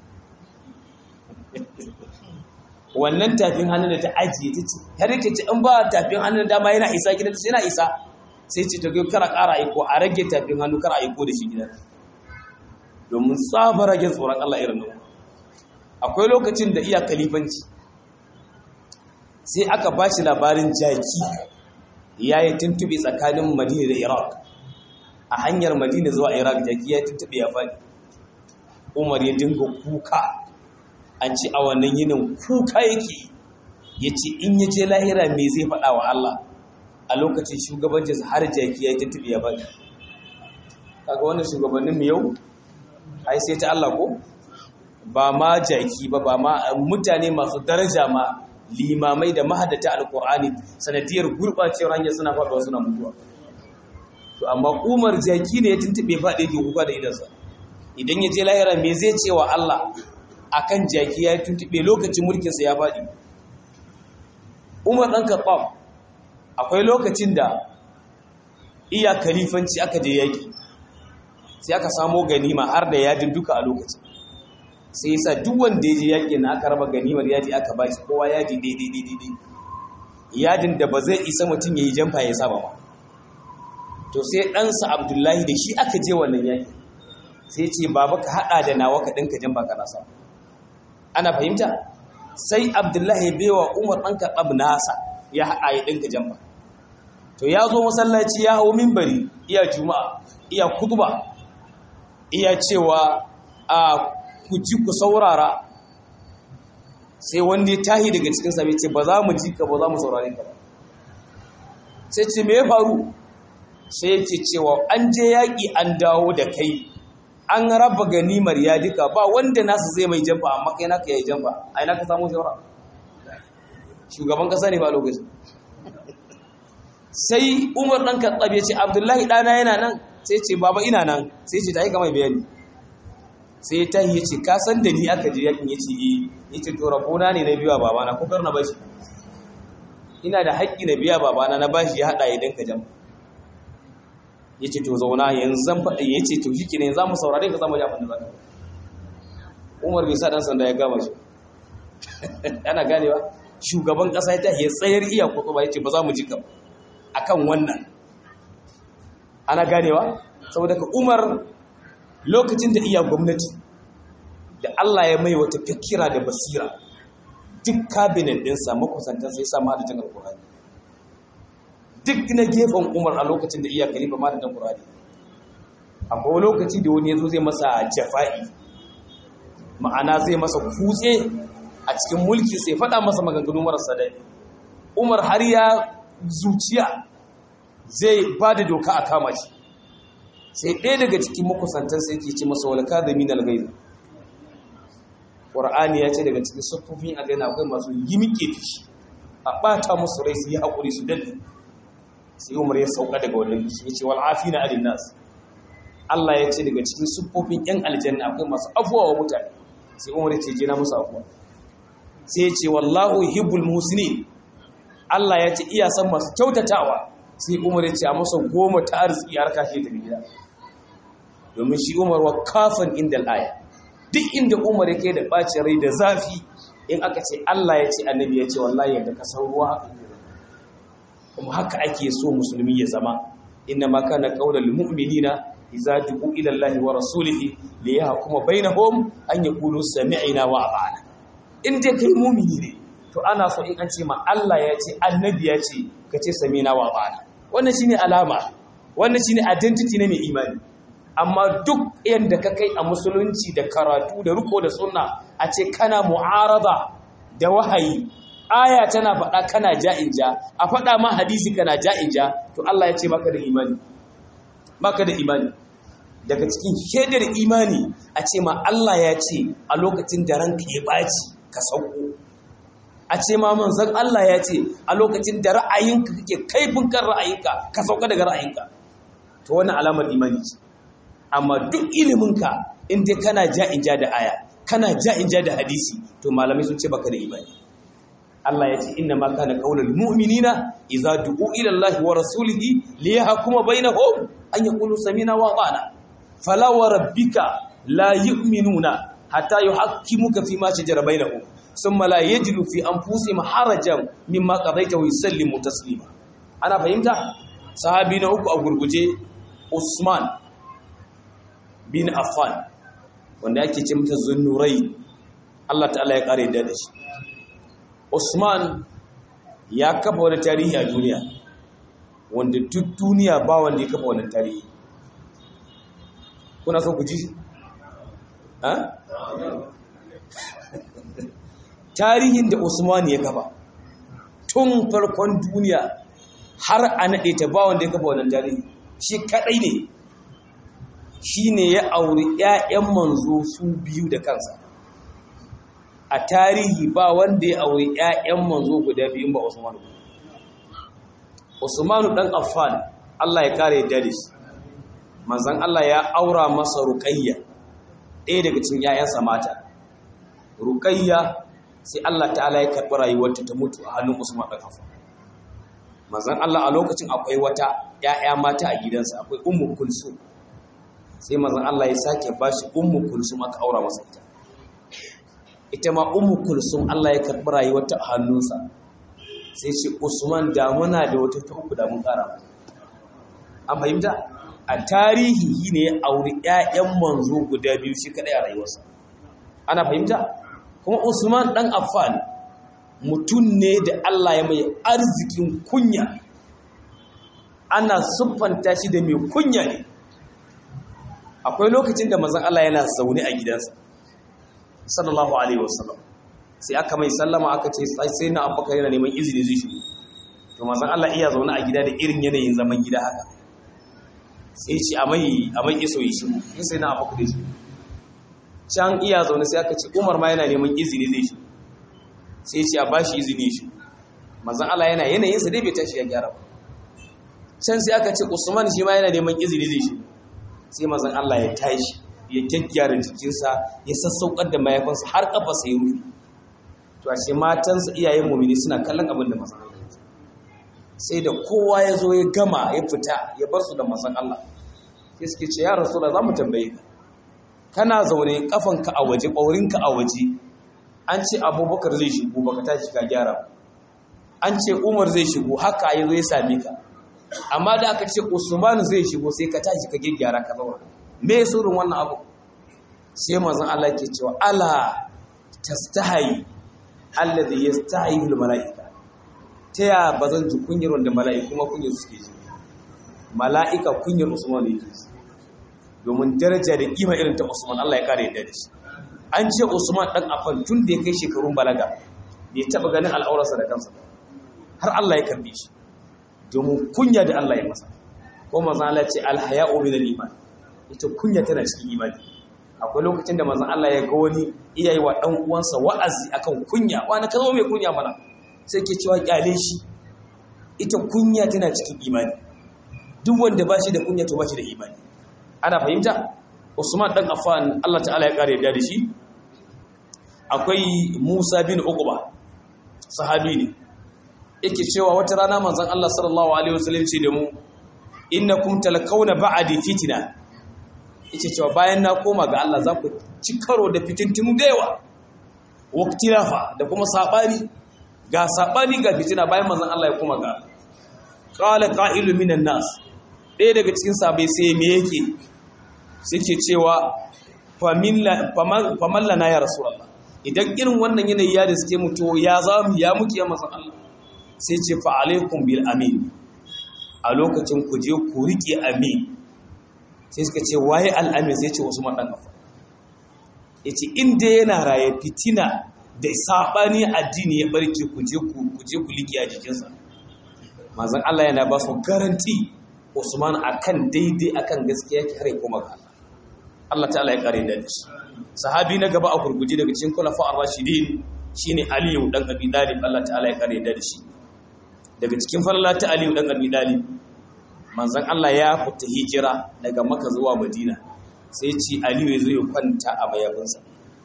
wannan tafin hannu da ta ajiye ta ce har yake ce in ba tafin hannu dama yana isa gidan ta yana isa sai ce ta kara ƙara aiko a rage tafin hannu kar aiko da shi gidan domin tsaba rage tsoron Allah irin nan akwai lokacin da iya kalifanci sai aka ba shi labarin jaki ya yi tuntube tsakanin madina da iraq a hanyar madina zuwa iraq jaki ya tuntube ya faɗi umar ya dinga kuka an ci a wannan yinin kuka yake ya ce in ya je lahira me zai faɗa wa Allah a lokacin shugabancin har jaki ya tuntube ya faɗi kaga wannan shugabannin mu yau ai sai ta Allah ko ba ma jaki ba ba ma mutane masu daraja ma limamai da mahadata alkur'ani sanadiyar gurɓacewar hanyar suna faɗuwa suna mutuwa to amma umar jaki ne ya tuntube faɗe ke kuka da idansa idan ya je lahira me zai ce wa Allah akan jaki ya tuntube lokacin mulkinsa ya faɗi umar ɗan karɓam akwai lokacin da iya kalifanci aka je yaƙi sai aka samo ganima har da yadin duka a lokacin sai yasa duk wanda ya je yaƙi na aka raba ganimar yadi aka ba shi kowa yadi daidai daidai yadin da ba zai isa mutum ya yi jamfa ya saba ba to sai ɗansa abdullahi da shi aka je wannan yaƙi sai ce baba ka haɗa da nawa ka ɗinka jamfa kana sa ana fahimta sai abdullahi ya bewa umar ɗan kaɗab nasa ya haɗa ya ɗinka jamfa to ya zo masallaci ya hau mimbari iya juma'a iya kutuba iya cewa a ku ji ku saurara sai wanda ya tahi daga cikin sabi ce ba za mu ji ka ba za mu saurare ka ba sai ce me ya faru sai yake cewa an je yaƙi an dawo da kai an raba ganimar ya duka ba wanda nasu zai mai jamfa amma kai naka yayi jamfa ai naka samu shawara shugaban kasa ne ba lokacin sai Umar dan Khattab ya ce Abdullahi dana yana nan sai ce baba ina nan sai ce tayi ga mai bayani sai ta yi ce ka san da ni aka je yakin yace eh yace to rabona ne na biya babana ko kar na bashi ina da haƙƙi na biya babana na bashi ya hada ya danka jamfa yace to zauna yanzu zan faɗa yace to shi kenan za mu saurare ka zamu ji abin da zaka Umar bai sa dan sanda ya gama shi ana ganewa shugaban kasa ya tahi tsayar iya kutuba yace ba za mu ji ka akan wannan ana ganewa saboda ka umar lokacin da iya gwamnati da Allah ya mai wata fikira da basira duk kabinet ɗinsa makusantar sai sa mahadajin alkurani duk na gefen umar a lokacin da iya kalifa mahadajin alkurani akwai lokaci da wani ya zo zai masa jafa'i ma'ana zai masa kutse a cikin mulki sai faɗa masa maganganu marasa dai umar har ya zuciya zai ba da doka a kama shi sai ɗaya daga cikin makusantarsa yake ce masa walaka da minal gaibu ƙwar'ani ya ce daga cikin siffofin a gaina akwai masu yi miƙe fishi a ɓata musu rai su yi haƙuri su daɗe sai umar ya sauka daga wannan fishi ya ce wal'afi na alin nasu Allah ya ce daga cikin siffofin ‘yan aljanna akwai masu afuwa wa mutane sai umar ya ce jina musu afuwa sai ya ce wallahu hibbul muhsinin Allah ya ce iya san masu kyautatawa sai umar ya ce a masa goma ta arziki har kashe ta gida domin shi umar wa kafan inda al'aya duk inda umar yake da ɓacin rai da zafi in aka ce Allah ya ce annabi ya ce wallahi yadda ka san ruwa haka kuma haka ake so musulmi ya zama inna ma kana qaulul mu'minina idza du'u ila Allahi wa rasulihi li yahkuma bainahum an yaqulu sami'na wa ata'na in dai kai mu'mini ne to ana so in an ce ma Allah ya ce annabi ya ce ka ce sami'na wa ata'na wannan shine alama wannan shine identity ne mai imani amma duk yanda ka kai a musulunci da karatu da riko da sunna a ce kana mu'arada da wahayi aya tana faɗa kana ja'inja a faɗa ma hadisi kana ja'inja to Allah ya ce maka da imani maka da imani daga cikin shaidar imani a ce ma Allah ya ce a lokacin da ranka ya ɓaci ka sauko a ce ma manzon Allah ya ce a lokacin da ra'ayinka kake kaifin kan ra'ayinka ka sauka daga ra'ayinka to wannan alamar imani ce amma duk iliminka in dai kana ja'inja da aya kana ja'inja da hadisi to malamai sun ce baka da imani Allah ya ce inna ma kana qaulul mu'minina idza du'u ila Allah wa rasulihi liyahkuma bainahum an yaqulu samina wa ata'na fala wa rabbika la yu'minuna hatta yuhaqqimuka fima shajara bainahum thumma la yajidu fi anfusihim harajan mimma qadaita wa yusallimu taslima ana fahimta sahabi na uku a gurguje Usman bin Affan wanda ake ce mata zunnurai Allah ta'ala ya kare da shi Usman ya kafa wani tarihi a duniya wanda duk duniya ba wanda ya kafa wani tarihi kuna so ku ji ha tarihin da Usman ya kafa tun farkon duniya har a naɗe ta ba wanda ya kafa wani tarihi shi kaɗai ne shi ne ya auri ‘ya'yan manzo su biyu da kansa a tarihi ba wanda ya auri ‘ya'yan manzo guda biyun ba Usmanu. Usmanu ɗan Affan Allah ya kare yadda da shi, manzan Allah ya aura masa Ruqayya ɗaya daga cikin ‘ya'yansa mata. Ruqayya sai Allah ta'ala ya karɓi rayuwarta ta mutu a hannun Usman ɗan Affan. Manzan Allah a lokacin akwai wata ‘ya'ya mata a gidansa, akwai Ummu Kulsum. Sai manzan Allah ya sake ba shi Ummu Kulsum aka aura masa ita. ita ma umu kulsum Allah ya karɓi rayuwarta a hannunsa sai ce usman damuna da wata ta uku damun ƙara an fahimta a tarihi ne ya auri 'ya'yan manzo guda biyu shi kaɗai a rayuwarsa ana fahimta kuma usman ɗan affan mutum ne da Allah ya mai arzikin kunya ana siffanta shi da mai kunya ne akwai lokacin da mazan Allah yana zaune a gidansa sallallahu alaihi wasallam sai aka mai sallama aka ce sai na abubakar yana neman izini zai shigo to manzon Allah iya zaune a gida da irin yanayin zaman gida haka sai ce a mai a mai iso yi shigo sai sai na abubakar shi can iya zaune sai aka ce Umar ma yana neman izini zai shigo sai ce a bashi izini shi manzon Allah yana yanayin sa dai bai tashi ya gyara ba can sai aka ce Usman shi ma yana neman izini zai shigo sai manzon Allah ya tashi ya gyaggyara jikinsa ya sassaukar da mayafansa har kafa sai rufi to a ce matansa iyayen mumini suna kallon abin da mazan Allah sai da kowa ya zo ya gama ya fita ya bar su da mazan Allah sai suke ce ya rasu da za mu tambaye ka kana zaune kafanka a waje ɓaurinka a waje an ce abubakar zai shigo baka tashi ka gyara an ce umar zai shigo haka ya zo ya same ka amma da aka ce usman zai shigo sai ka tashi ka gyaggyara ka zauna me surun wannan abu sai manzon Allah ke cewa ala tastahi alladhi yastahi al malaika ta ya bazan ji kunyar wanda mala'iku kuma kunyar suke ji mala'ika kunyar usman yake ji domin daraja da kima irin ta usman Allah ya kare yadda da shi an ce usman dan afan tun da ya kai shekarun balaga bai taba ganin al'aurarsa da kansa har Allah ya karbe shi domin kunya da Allah ya masa ko manzon Allah ce alhaya'u min al-iman ita kunya tana cikin imani akwai lokacin da manzon Allah ya ga wani iyayi wa dan uwansa wa'azi akan kunya wani ka zo mai kunya mana sai ke cewa kyale shi ita kunya tana cikin imani duk wanda ba shi da kunya to ba shi da imani ana fahimta Usman dan Affan Allah ta'ala ya kare da shi akwai Musa bin Uqba sahabi ne yake cewa wata rana manzon Allah sallallahu alaihi wasallam ce da mu innakum talakawna ba'di fitna yake cewa bayan na koma ga Allah za ku ci karo da fitintinu da yawa waqtilafa da kuma sabani ga sabani ga fitina bayan manzon Allah ya koma ga qala qa'ilu minan nas ɗaya daga cikin sabai sai me yake suke cewa faman lana ya rasulullah idan irin wannan yanayi ya da suke mutu ya zamu ya muke ya manzon Allah sai ce fa alaikum bil amin a lokacin ku je ku rike amin sai suka ce waye al'amin sai ce Usman dan Affan yace in dai yana raye fitina da sabani addini ya barke ku je ku ku je ku rike a jikinsa manzon Allah yana ba su garanti Usman akan daidai akan gaskiya ki hare kuma ga Allah Allah ta'ala ya kare da shi sahabi na gaba a gurguje daga cikin khulafa ar-rashidin shine Aliyu dan Abi Talib Allah ta'ala ya kare da shi daga cikin falala ta Aliyu dan Abi Talib manzon Allah ya fita hijira daga Makka zuwa Madina sai ci Aliyu ya zo ya kwanta a mayafinsa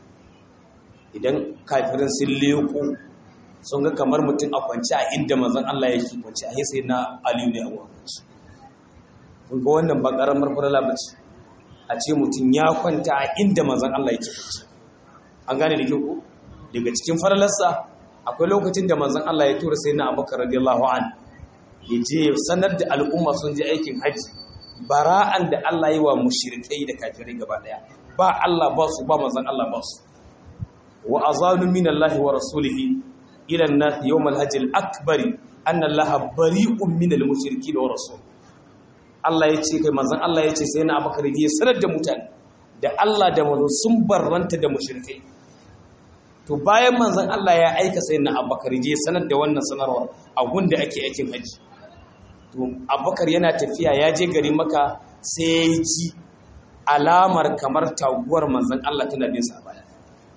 idan kafirin sun leko sun ga kamar mutum a kwance a inda manzon Allah yake kwance a sai na Aliyu ne a wurin kun ga wannan ba karamar falala bace a ce mutum ya kwanta a inda manzon Allah yake kwance an gane da kyau daga cikin falalarsa akwai lokacin da manzon Allah ya tura sayyidina Abubakar radiyallahu an ya je sanar da al'umma sun je aikin haji bara'an da Allah yi wa mushrikai da kafirai gaba daya ba Allah ba su ba manzon Allah ba su wa azanu min Allah wa rasulihi ila an-nas yawm al-hajj al-akbar anna Allah bari'un min al-mushrikeen wa rasul Allah ya ce kai manzon Allah ya ce sayyidina Abubakar ya sanar da mutane da Allah da manzo sun barranta da mushrikai to bayan manzon Allah ya aika sai na Abubakar je sanar da wannan sanarwa a gunda ake aikin haji to Abubakar yana tafiya ya je gari maka sai ya ji alamar kamar taguwar manzon Allah tana bin sa baya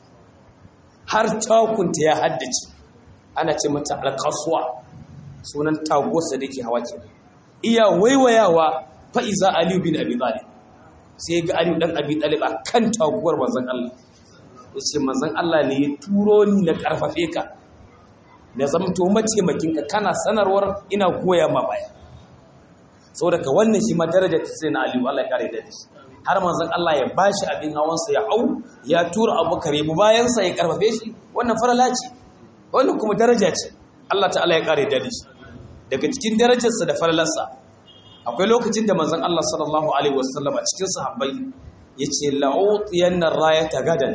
har takunta ya haddace ana ce mata alqaswa sunan taguwar sa dake hawa ke iya waiwayawa fa iza Ali bin Abi Talib sai ga Ali dan Abi Talib akan taguwar manzon Allah ya ce manzan Allah ne ya turo ni na ƙarfafe ka na zamto mataimakinka kana sanarwar ina goya ma baya saboda ka wannan shi ma daraja ta sai na aliyu Allah ya kare da shi har manzan Allah ya bashi abin hawansa ya hau ya tura abubakar ya bayansa ya ƙarfafe shi wannan farala ce wannan kuma daraja ce Allah ta'ala ya kare da shi daga cikin darajarsa da faralarsa akwai lokacin da manzan Allah sallallahu alaihi wasallam a cikin sahabbai yace la'utiyanna rayata gadan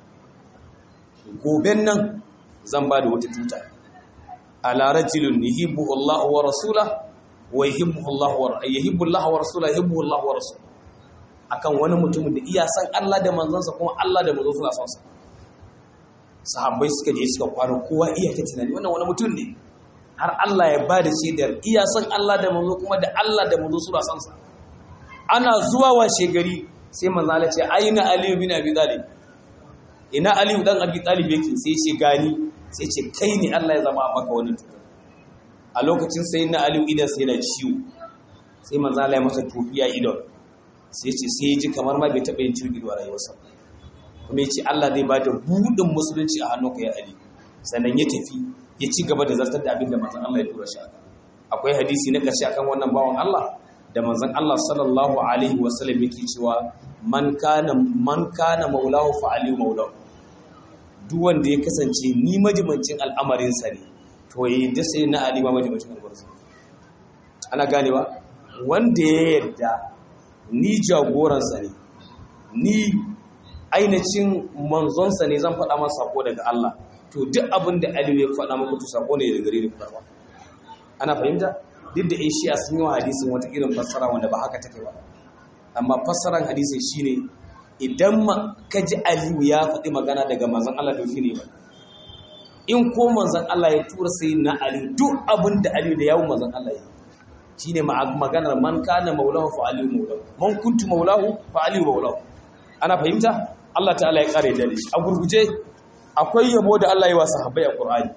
goben nan zan ba da wata tuta ala rajulun yuhibbu Allah wa rasula wa yuhibbu Allah wa yuhibbu Allah wa rasula yuhibbu Allah wa rasul akan wani mutumin da iya san Allah da manzansa kuma Allah da manzon suna son sa sahabbai suka je suka kwaro kowa iya ta tunani wannan wani mutum ne har Allah ya ba da shaidar iya san Allah da manzo kuma da Allah da manzo suna son sa ana zuwa washe gari sai manzo Allah ce aina Ali bin Abi Talib ina aliyu dan abi talib yake sai ce gani sai ce kai ne Allah ya zama maka wani cutar a lokacin sai na aliyu idan sai na ciwo sai manzo Allah ya masa tofiya idon sai ce sai ji kamar ma bai taɓa yin ciwo a rayuwarsa kuma ya ce Allah zai bada buɗin musulunci a hannunka ya ali sannan ya tafi ya ci gaba da zartar da abin da manzon Allah ya tura shi aka akwai hadisi na ƙarshe akan wannan bawan Allah da manzon Allah sallallahu alaihi wasallam yake cewa man kana man kana maulahu fa ali maulahu duk wanda ya kasance ni majimancin al'amarin sa ne to yayi da sai na ali ma majimancin al'amarin sa ana ganewa wanda ya yarda ni jagoransa ne ni ainihin manzonsa ne zan faɗa masa sako daga Allah to duk abin da Aliyu ya faɗa maka to sako ne daga gare ni faɗa ana fahimta duk da shi a sun yi wa hadisin wata irin fassara wanda ba haka take ba amma fassaran hadisin shine idan ka ji Aliyu ya faɗi magana daga manzon Allah to shine ba in ko manzon Allah ya tura sai na Aliyu duk abin da Aliyu da yawun manzon Allah ya shine maganar man kana maulahu fa Aliyu maulahu man kuntu maulahu fa Aliyu maulahu ana fahimta Allah ta'ala ya kare da shi a gurguje akwai yabo da Allah ya wa sahabbai a Qur'ani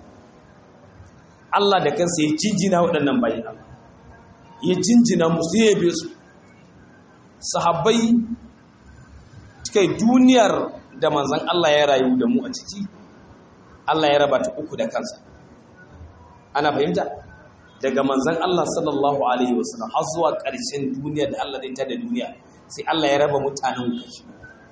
Allah da kansa ya jinjina waɗannan bayin Allah ya jinjina musu ya yabe su sahabbai kai duniyar da manzon Allah ya rayu da mu a ciki Allah ya raba ta uku da kansa ana fahimta daga manzon Allah sallallahu alaihi wasallam har zuwa ƙarshen duniya da Allah zai tada duniya sai Allah ya raba mutanen kashi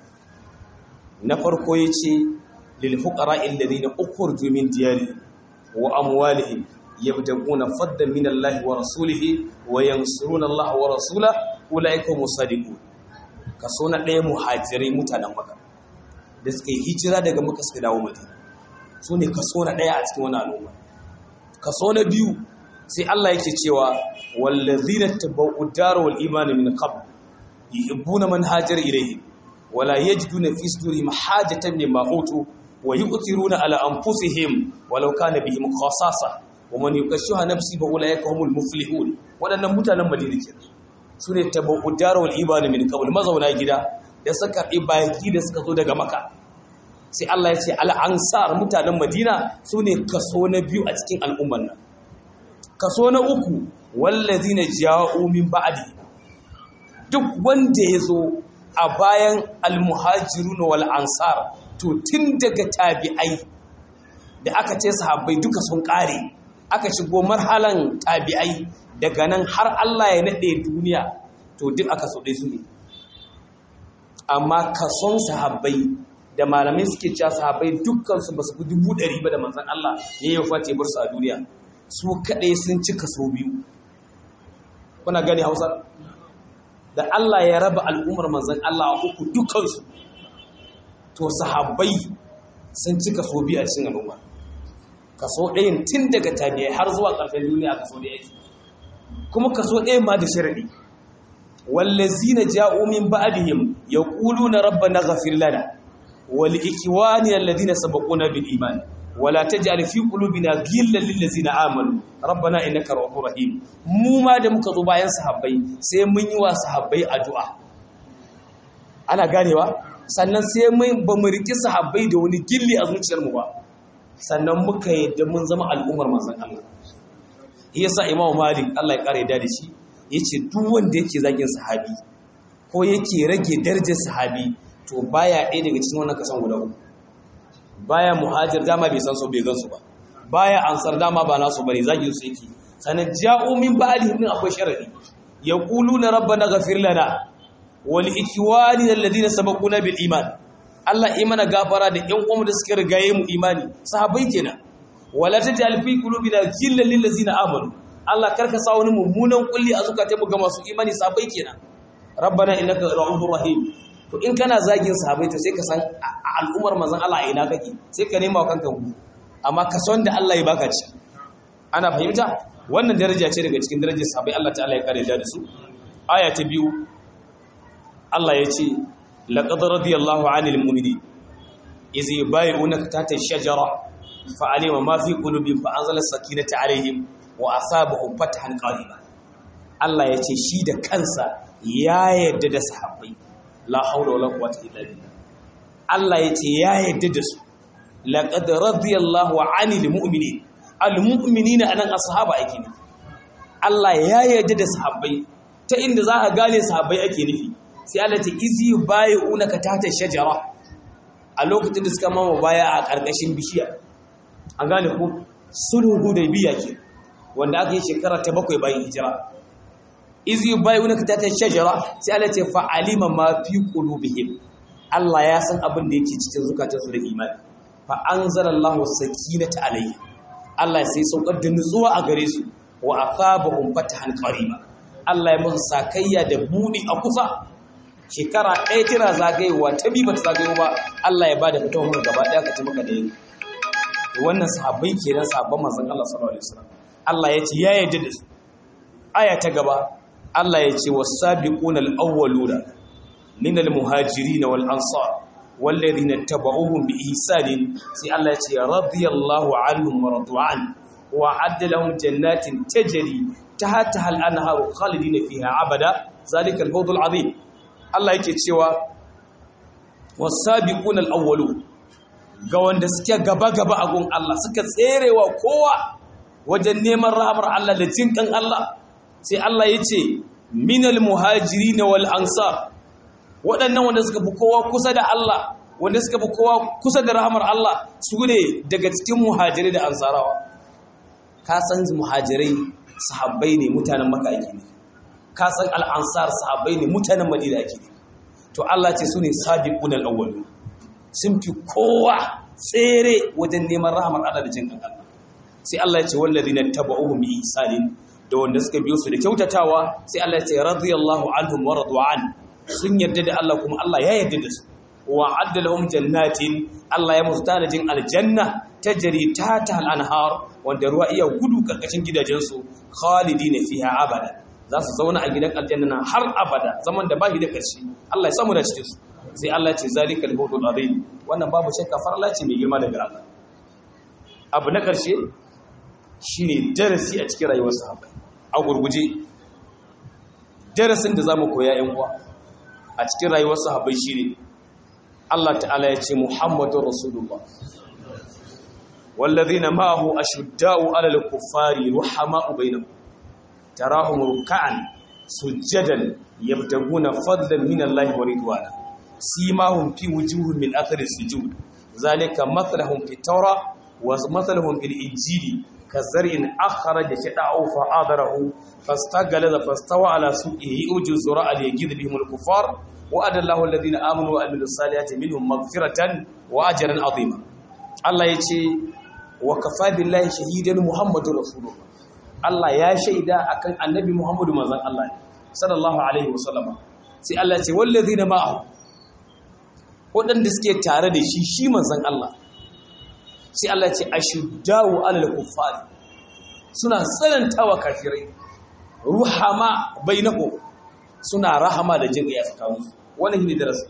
na farko yace lil fuqara alladhina ukhriju min diyari wa amwalihim yabtaguna fadlan min Allah wa rasulihi wa yansuruna Allah wa rasulahu ulaika musadiqun kaso na ɗaya muhajirai mutanen Makka da suka yi hijira daga Makka suka dawo Madina su ne kaso na ɗaya a cikin wani al'umma kaso na biyu sai Allah yake cewa wallazina tabau daru wal iman min qabl yuhibbuna man hajara ilayhi wala yajiduna fi sudurihim hajatan mimma utu wa yu'thiruna ala anfusihim walau kana bihim khasasa wa man yukashiha nafsi fa ulaika humul muflihun wadannan mutanen Madina kenan sune tabau daru wal iman min qabl mazauna gida da suka ibaki da suka zo daga Makka sai Allah ya ce al-ansar mutanen Madina sune kaso na biyu a cikin al'umman nan kaso na uku wallazina ja'u min ba'di duk wanda yazo a bayan almuhajirun wal ansar to tun daga tabi'ai da aka ce sahabbai duka sun kare aka shigo marhalan tabi'ai daga nan har Allah ya nade duniya to duk aka so dai su ne amma kason sahabbai da malamai suke cewa sahabbai dukkan su basu fi dubu ɗari ba da manzon Allah ya yi fate bar su a duniya su kaɗai sun cika so biyu kuna gani hausa da Allah ya raba al'ummar manzan Allah a uku dukansu to sahabbai sun cika so biyu a cikin al'umma kaso ɗayan tun daga tabi'ai har zuwa ƙarfin duniya kaso ɗaya yake kuma kaso ɗayan ma da sharaɗi wallazina ja'u min ba'dihim yaquluna rabbana ghafir lana wal ikwani alladhina sabaquna bil iman wala taj'al fi qulubina ghillan lil ladzina amanu rabbana innaka ra'ufur rahim mu ma da muka zo bayan sahabbai sai mun yi wa sahabbai addu'a ana ganewa sannan sai mun ba mu riki sahabbai da wani gilli a zuciyar mu ba sannan muka yadda mun zama al'ummar manzon Allah yasa imamu malik Allah ya kare da shi yace duk wanda yake zagin sahabi ko yake rage darajar sahabi to baya ɗaya daga cikin wannan kasan guda uku baya muhajir dama bai san su bai gansu ba baya ansar dama ba nasu bane zagin su yake sanan ja'u min ba'dihim min akwai sharadi yaquluna rabbana ghafir lana wa li ikwani alladhina sabaquna bil iman Allah imana gafara da ƴan uwan da suka rigaye mu imani sahabbai kenan wala taj'al fi qulubina ghillan lil ladzina amanu Allah karka sa wani mummunan kulli a zukatanmu ga masu imani sahabbai kenan rabbana innaka ra'ufur rahim to in kana zagin sahabai to sai ka san al'ummar manzon Allah ina kake sai ka nema kanka ku amma ka san da Allah ya baka ci ana fahimta wannan daraja ce daga cikin darajar sahabai Allah ta'ala ya kare da su aya ta biyu Allah ya ce laqad radiyallahu 'anil mu'minin iz yubayyi'unaka tahta ash-shajara fa'alima ma fi qulubihim fa anzala as-sakinata 'alayhim wa asabahum fathan qariba Allah ya ce shi da kansa ya yarda da sahabbai la haula wala quwwata illa billah Allah yace ya yadda da su laqad radiyallahu 'anil mu'minin al mu'minina anan ashaba ake ne Allah ya yadda da sahabbai ta inda za ka gane sahabbai ake nufi sai Allah ta izi bai'unaka tahta shajara a lokacin da suka mama baya a karkashin bishiya an gane ko sulhu hudaybiya ke wanda aka yi shekara ta bakwai bayan hijira izi bayunaka ta ta shajara sai Allah ce fa alima ma fi qulubihim Allah ya san abin da yake cikin zukatansu da imani fa anzalallahu sakinata alayhi Allah sai saukar da nutsuwa a gare su wa asabahum fatahan qariba Allah ya musu sakayya da budi a kusa shekara ɗaya tana zagayewa ta bi bata zagayo ba Allah ya bada fitowar mu gaba ɗaya ka ci maka da yi wannan sahabbai kenan sahabban manzon Allah sallallahu alaihi wasallam Allah ya ce ya yarda da su aya ta gaba Allah ya ce was-sabiquna al-awwaluna min al-muhajirin wal ansar والذين اتبعوهم بإحسان سي الله يتي رضي الله عنهم ورضوا عنه وعد لهم جنات تجري تحتها الأنهار خالدين فيها أبدا ذلك الفوز العظيم الله yake cewa wasabiquna alawwalu ga wanda suke gaba gaba a gun Allah suka tserewa kowa wajen neman rahmar Allah da jinkan Allah sai Allah yace minal muhajirin wal ansar waɗannan wanda suka fi kowa kusa da Allah wanda suka fi kowa kusa da rahamar Allah su ne daga cikin muhajirai da ansarawa ka san muhajirai sahabbai ne mutanen maka ake ne ka san al'ansar sahabbai ne mutanen madina ake ne to Allah ce su ne sabiqun al-awwal sun fi kowa tsere wajen neman rahamar Allah da jinkan Allah sai Allah ya ce wallazina tabauhum bi ihsanin da wanda suka biyo su da kyautatawa sai Allah ya ce radiyallahu anhum wa radu an sun yarda da Allah kuma Allah ya yarda da su wa adda lahum jannatin Allah ya musu tanajin aljanna tajri tata al-anhar wanda ruwa iya gudu karkashin gidajensu khalidina fiha abada za su zauna a gidan aljanna har abada zaman da bashi da karshe Allah ya samu da cikin su sai Allah ya ce zalikal fawzul azim wannan babu shakka farla ce mai girma daga Allah abu na karshe shine darasi a cikin rayuwar sahabbai a gurguje darasin da zamu koya yan uwa a cikin rayuwar sahabbai shine Allah ta'ala ya ce Muhammadur Rasulullah wallazina ma'ahu ashudda'u 'alal kuffari ruhama'u bainahum tarahum ruk'an sujadan yabtaguna fadlan min Allah wa ridwana simahum fi wujuhihim min athari sujud zalika mathaluhum fit tawra wa mathaluhum fil injili kazar'in akhraja shada'u fa'adarahu fastaghala fastawa ala suqihi uju zura al yajid bihim al kuffar وعد الله الذين امنوا وعملوا الصالحات منهم مغفرة واجرا عظيما الله yace wa kafa billahi shahidan muhammadur rasulullah Allah ya shaida akan annabi muhammadu manzon Allah sallallahu alaihi wasallam sai Allah yace wallazina ma'ahu wadanda suke tare da shi shi manzon Allah sai Allah yace ashuddau alal kuffar suna tsanantawa kafirai ruhama bainahum suna rahama da jin ya tsakaninsu wani ne darasi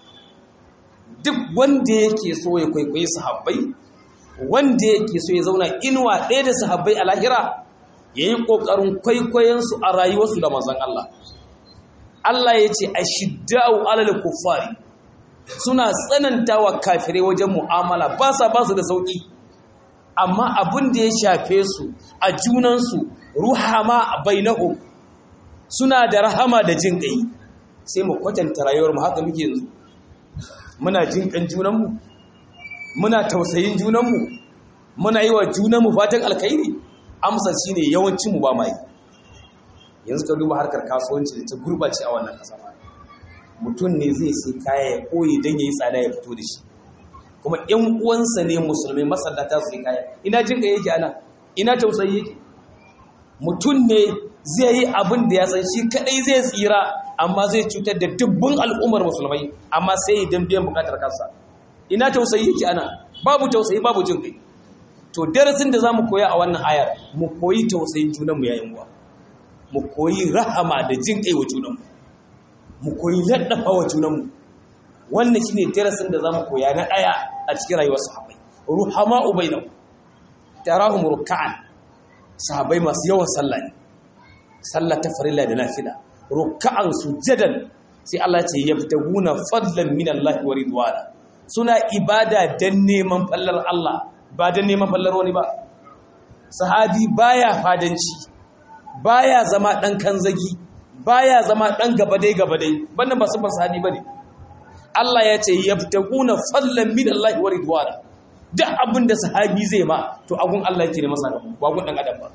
duk wanda yake so ya kwaikwayi sahabbai wanda yake so ya zauna inuwa ɗaya da sahabbai a lahira ya yi ƙoƙarin kwaikwayonsu a rayuwarsu da mazan Allah Allah ya ce a shidda'u alal kuffari suna tsanantawa kafirai wajen mu'amala ba sa ba su da sauƙi amma abin da ya shafe su a junansu ruhama bainahum suna da rahama da jin ƙai sai mu kwatanta rayuwar mu haka muke yanzu muna jin ƙan junanmu muna tausayin junanmu muna yi wa junanmu fatan alkhairi amsa shine yawancin mu ba mai yanzu ka duba harkar kasuwanci da ta gurbace a wannan kasa mutum ne zai sai kaya ya koyi don yayi tsada ya fito da shi kuma ƴan uwansa ne musulmai masallata su kaya ina jin ƙai yake ana ina tausayi yake mutum ne zai yi abin da ya san shi kadai zai tsira amma zai cutar da dubbin al'ummar musulmai amma sai idan biyan bukatar kansa ina tausayi yake ana babu tausayi babu jin kai to darasin da zamu koya a wannan ayar mu koyi tausayin junanmu yayin uwa mu koyi rahama da jin kai wa junanmu mu koyi laddafa wa junanmu wannan shine darasin da zamu koya na daya a cikin rayuwar sahabbai ruhama ubainahum tarahum ruk'an sahabbai masu yawan sallah ne sallah ta farilla da nafila ruk'an sujadan sai Allah ce yabtaguna fadlan min Allah wa ridwana suna ibada dan neman fallar Allah ba dan neman fallar wani ba sahabi baya fadanci baya zama dan kanzagi baya zama dan gabadai gabadai wannan ba sabon sahabi bane Allah ya ce yabtaguna fadlan min Allah wa ridwana duk abin da sahabi zai ma to agun Allah yake ne masa ba gun dan adam ba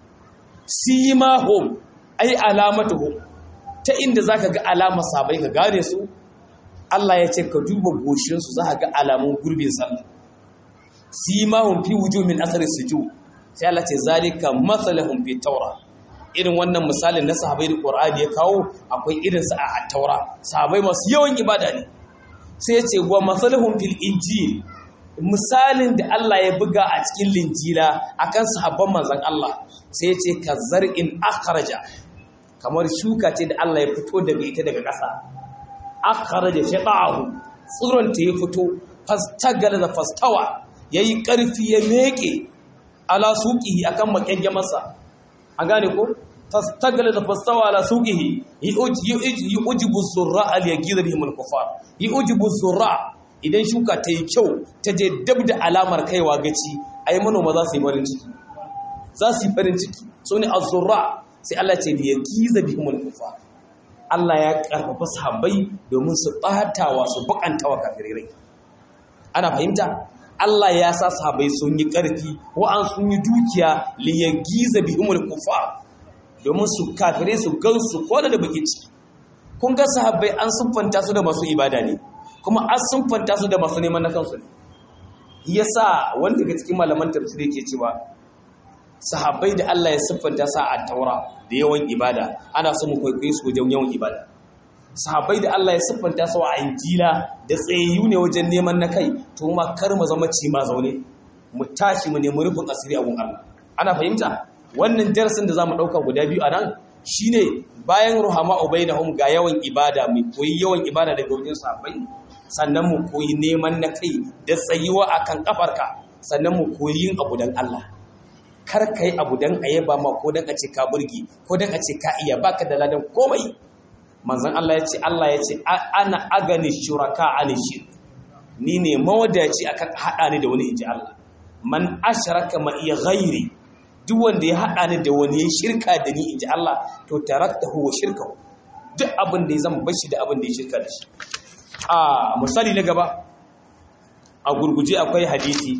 simahum ai alamatuhum ta inda zaka ga alamar sabai ka gane su Allah ya ce ka duba goshin su zaka ga alamun gurbin sallah simahum fi wujuh min athari sujud sai Allah ce zalika mathaluhum fi tawra irin wannan misalin na sahabbai da Qur'ani ya kawo akwai irin sa a taura sahabbai masu yawan ibada ne sai ya ce wa mathaluhum fil injil misalin da Allah ya buga a cikin linjila akan sahabban manzon Allah sai ya ce kazar'in akhraja kamar shuka ce da Allah ya fito daga ita daga ƙasa akhraja shaqahu tsiron ta ya fito fastagala da fastawa yayi ƙarfi ya meke ala suqihi akan makenge masa an gane ko fastagala da fastawa ala suqihi yujibu zurra al yaghidha bihim al kufar yujibu zurra idan shuka ta yi kyau ta je dab da alamar kaiwa gaci ai manoma za su yi farin ciki za su yi farin ciki so ne az-zurra sai Allah ce da yaghidha bihim al kufar Allah ya karfafa sahabbai domin su batawa su bukantawa kafirai ana fahimta Allah ya sa sahabbai sun yi ƙarfi wa'an sun yi dukiya liyagiza bihumul kufa domin su kafire su gansu ko da baki ciki kun ga sahabbai an sunfanta su da masu ibada ne kuma an sunfanta su da masu neman na kansu ne yasa wanda daga cikin malaman tafsiri yake cewa sahabbai da Allah ya siffanta sa a taura da yawan ibada ana so mu kwaikwaye su wajen yawan ibada sahabbai da Allah ya siffanta su a injila da tsayayyu ne wajen neman na kai to ma kar mu zama ci ma zaune mu tashi mu nemi rufin asiri a gun Allah ana fahimta wannan darasin da zamu dauka guda biyu a nan shine bayan ruhama ubainahum ga yawan ibada mu koyi yawan ibada daga wajen sahabbai sannan mu koyi neman na kai da tsayuwa akan kafarka sannan mu koyi yin abu dan Allah kar kai abu dan ayaba ma ko dan a ce ka burgi ko dan a ce ka iya baka da ladan komai manzon Allah ya ce Allah ya ce ana agani shuraka ani shirk ni ne mawadaci akan hada ni da wani inji Allah man ashraka ma iya ghairi duk wanda ya hada ni da wani ya shirka da ni inji Allah to taraktahu wa shirkahu duk abin da ya zama bashi da abin da ya shirka da shi a misali na gaba a gurguje akwai hadisi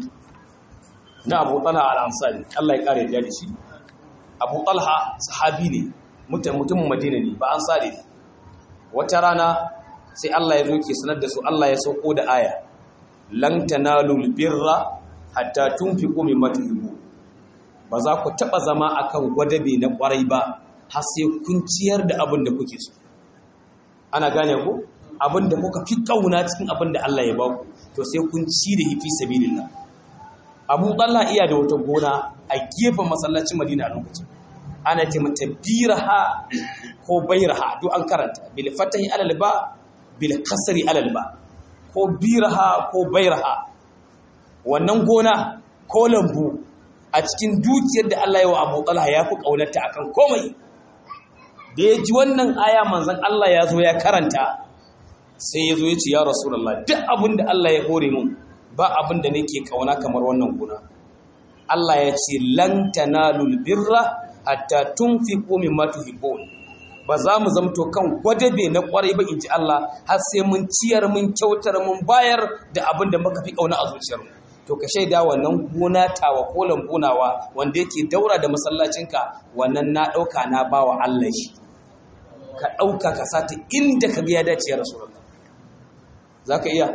na Abu Talha al-Ansari Allah ya kare da shi Abu Talha sahabi ne mutumin Madina ne ba ansari ne wata rana sai Allah ya zo ke sanar da su Allah ya sauko da aya lan tanalul birra hatta tunfiqu mimma tuhibbu ba za ku taba zama akan gwadabe na kwarai ba har sai kun ciyar da abin da kuke so ana gane ku abin da kuka fi kauna cikin abin da Allah ya ba ku to sai kun ci da hifi sabilillah Abu Talha iya da wata gona a gefen masallacin Madina a lokacin ana ce mata biraha ko bairaha duk an karanta bil fatahi alal ba bil kasri alal ba ko biraha ko bairaha wannan gona ko lambu a cikin dukiyar da Allah ya wa Abu Talha ya fi kaunarta akan komai da ya ji wannan aya manzon Allah ya zo ya karanta sai ya zo ya ce ya Rasulullah duk abin da Allah ya hore mun ba abin da nake kauna kamar wannan gona Allah ya ce lan tanalul birra hatta tunfiqu mimma tuhibbun ba za mu zamto kan gwadabe na kwarai ba inji Allah har sai mun ciyar mun kyautar mun bayar da abin da muka fi kauna a zuciyar mu to ka shaida wannan gona tawa ko lambunawa wanda yake daura da masallacinka wannan na dauka na bawa Allah shi ka dauka ka sata inda ka ga ya dace ya rasulullah zaka iya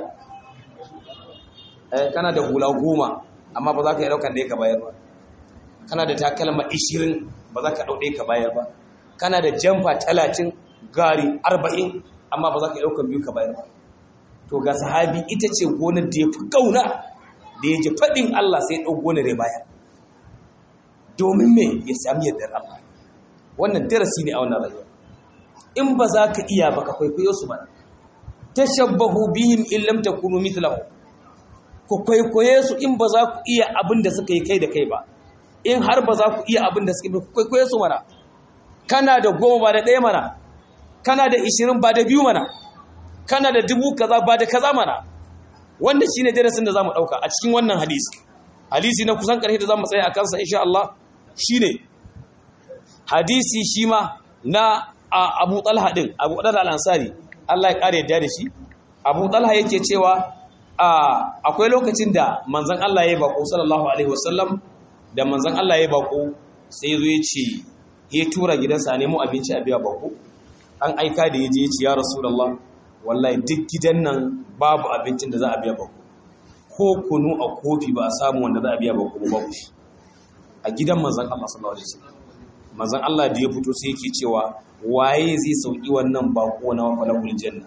eh kana da hula goma amma ba za ka iya daukan da ya ka bayar ba kana da takalma 20 ba za ka ɗauɗe ka bayar ba kana da jamfa talatin gari arba'in amma ba za ka ɗaukan biyu ka bayar ba to ga sahabi ita ce gonar da ya fi ƙauna da ya ji faɗin Allah sai ɗau gonar ya bayar domin me ya sami yardar Allah wannan darasi ne a wannan rayuwa in ba za ka iya ba ka kwaikwayo su ba tashabbahu bihim in lam takunu mithlahu ku kwaikwaye su in ba za ku iya abin da suka yi kai da kai ba in har ba za ku iya abin da suke kwaikwaye su mana kana da goma ba da ɗaya mana kana da ishirin ba da biyu mana kana da dubu kaza ba da kaza mana wanda shine darasin da za mu ɗauka a cikin wannan hadisi hadisi na kusan ƙarshe da za mu tsaya a kansa insha Allah shine hadisi shi ma na Abu Talha din Abu Talha al-Ansari Allah ya ƙara yadda da shi Abu Talha yake cewa akwai lokacin da manzon Allah ya yi bako sallallahu alaihi wasallam da manzan Allah ya bako sai ya zo ya ce ya tura gidansa a nemo abinci a biya bako an aika da ya je ya ce ya rasulallah wallahi duk gidan nan babu abincin da za a biya bako ko kunu a kofi ba a samu wanda za a biya bako ba babu shi a gidan manzon Allah sallallahu alaihi wasallam manzon Allah da ya fito sai yake cewa waye zai sauki wannan bako na falakul janna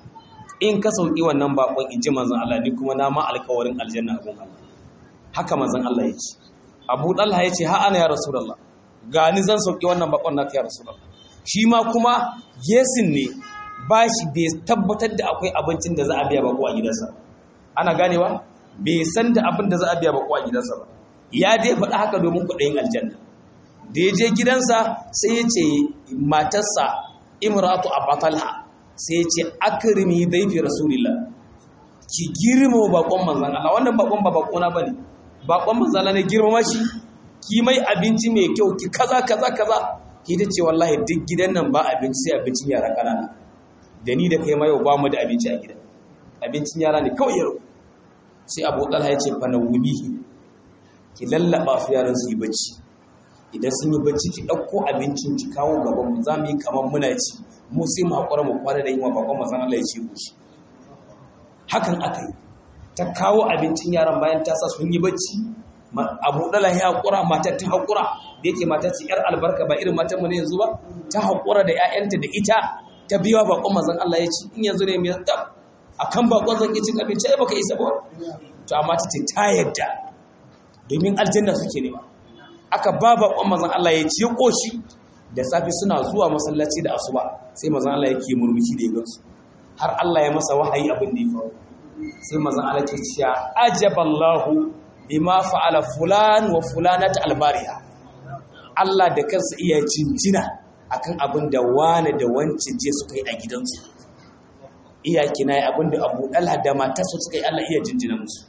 in ka sauki wannan bakon in ji manzon Allah ni kuma na ma alƙawarin aljanna abun Allah haka manzon Allah ya ce Abu Talha ya ce ha ana ya Rasulullah ga ni zan sauki wannan bakon naka ya Rasulullah shi ma kuma yesin ne ba shi bai tabbatar da akwai abincin da za a biya bako a gidansa ana ganewa bai san da abin da za a biya bako a gidansa ba ya dai faɗa haka domin kuɗin aljanna da ya je gidansa sai ya ce matarsa imratu abatalha sai ya ce akrimi daifi rasulillah ki girma bakon manzan Allah wannan bakon ba bakona bane bakon manzan Allah ne girma shi ki mai abinci mai kyau ki kaza kaza kaza ki ta ce wallahi duk gidan nan ba abinci sai abincin yara kanana da ni da kai ma yau ba mu da abinci a gidan abincin yara ne kawai yaro sai Abu Talha ya ce fa nawubihi ki lallaba su yaran su yi bacci idan sun yi bacci ki ɗauko abincin ki kawo gaban mu za mu yi kamar muna ci mu sai mu haƙura mu kwana da yin wa bakon mazan Allah ya ce ku shi hakan aka yi ta kawo abincin yaran bayan ta sa sun yi bacci abu dala ya haƙura matar ta haƙura da yake matar ce yar albarka ba irin matar mu ne yanzu ba ta haƙura da 'ya'yanta da ita ta biya bakon mazan Allah ya ci in yanzu ne mai tsaf akan bakon zan ki cin abinci ai baka isa ba to amma ta ce ta yadda domin aljanna suke nema aka ba bakon mazan Allah ya ci koshi da safi suna zuwa masallaci da asuba sai mazan Allah yake murmushi da ya gansu har Allah ya masa wahayi abin da ya faru sai mazan Allah ke cewa ajaballahu bima fa'ala fulan wa fulanat albariha Allah da kansa iya jinjina akan abin da wani da wancin je suka yi a gidansu iya kina yi abin da Abu Dalha da matarsa suka yi Allah iya jinjina musu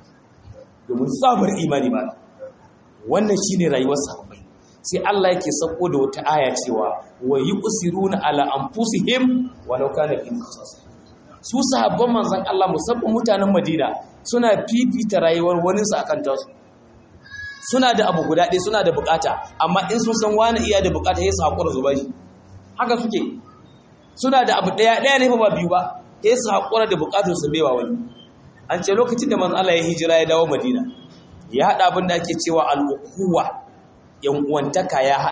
domin sabar imani ba wannan shine rayuwar sahabbai sai Allah yake sako da wata aya cewa wa yusiruna ala anfusihim walau kana bihim khasasa su sahabban manzon Allah musamman mutanen Madina suna fifita rayuwar wani su akan tasu suna da abu guda ɗaya suna da bukata amma in sun san wani iya da bukata sai su hakura zuba shi haka suke suna da abu ɗaya ɗaya ne fa ba biyu ba sai su hakura da bukatar su baiwa wani an ce lokacin da manzon Allah ya hijira ya dawo Madina ya haɗa abin da ake cewa al'ukuwa yan uwantaka ya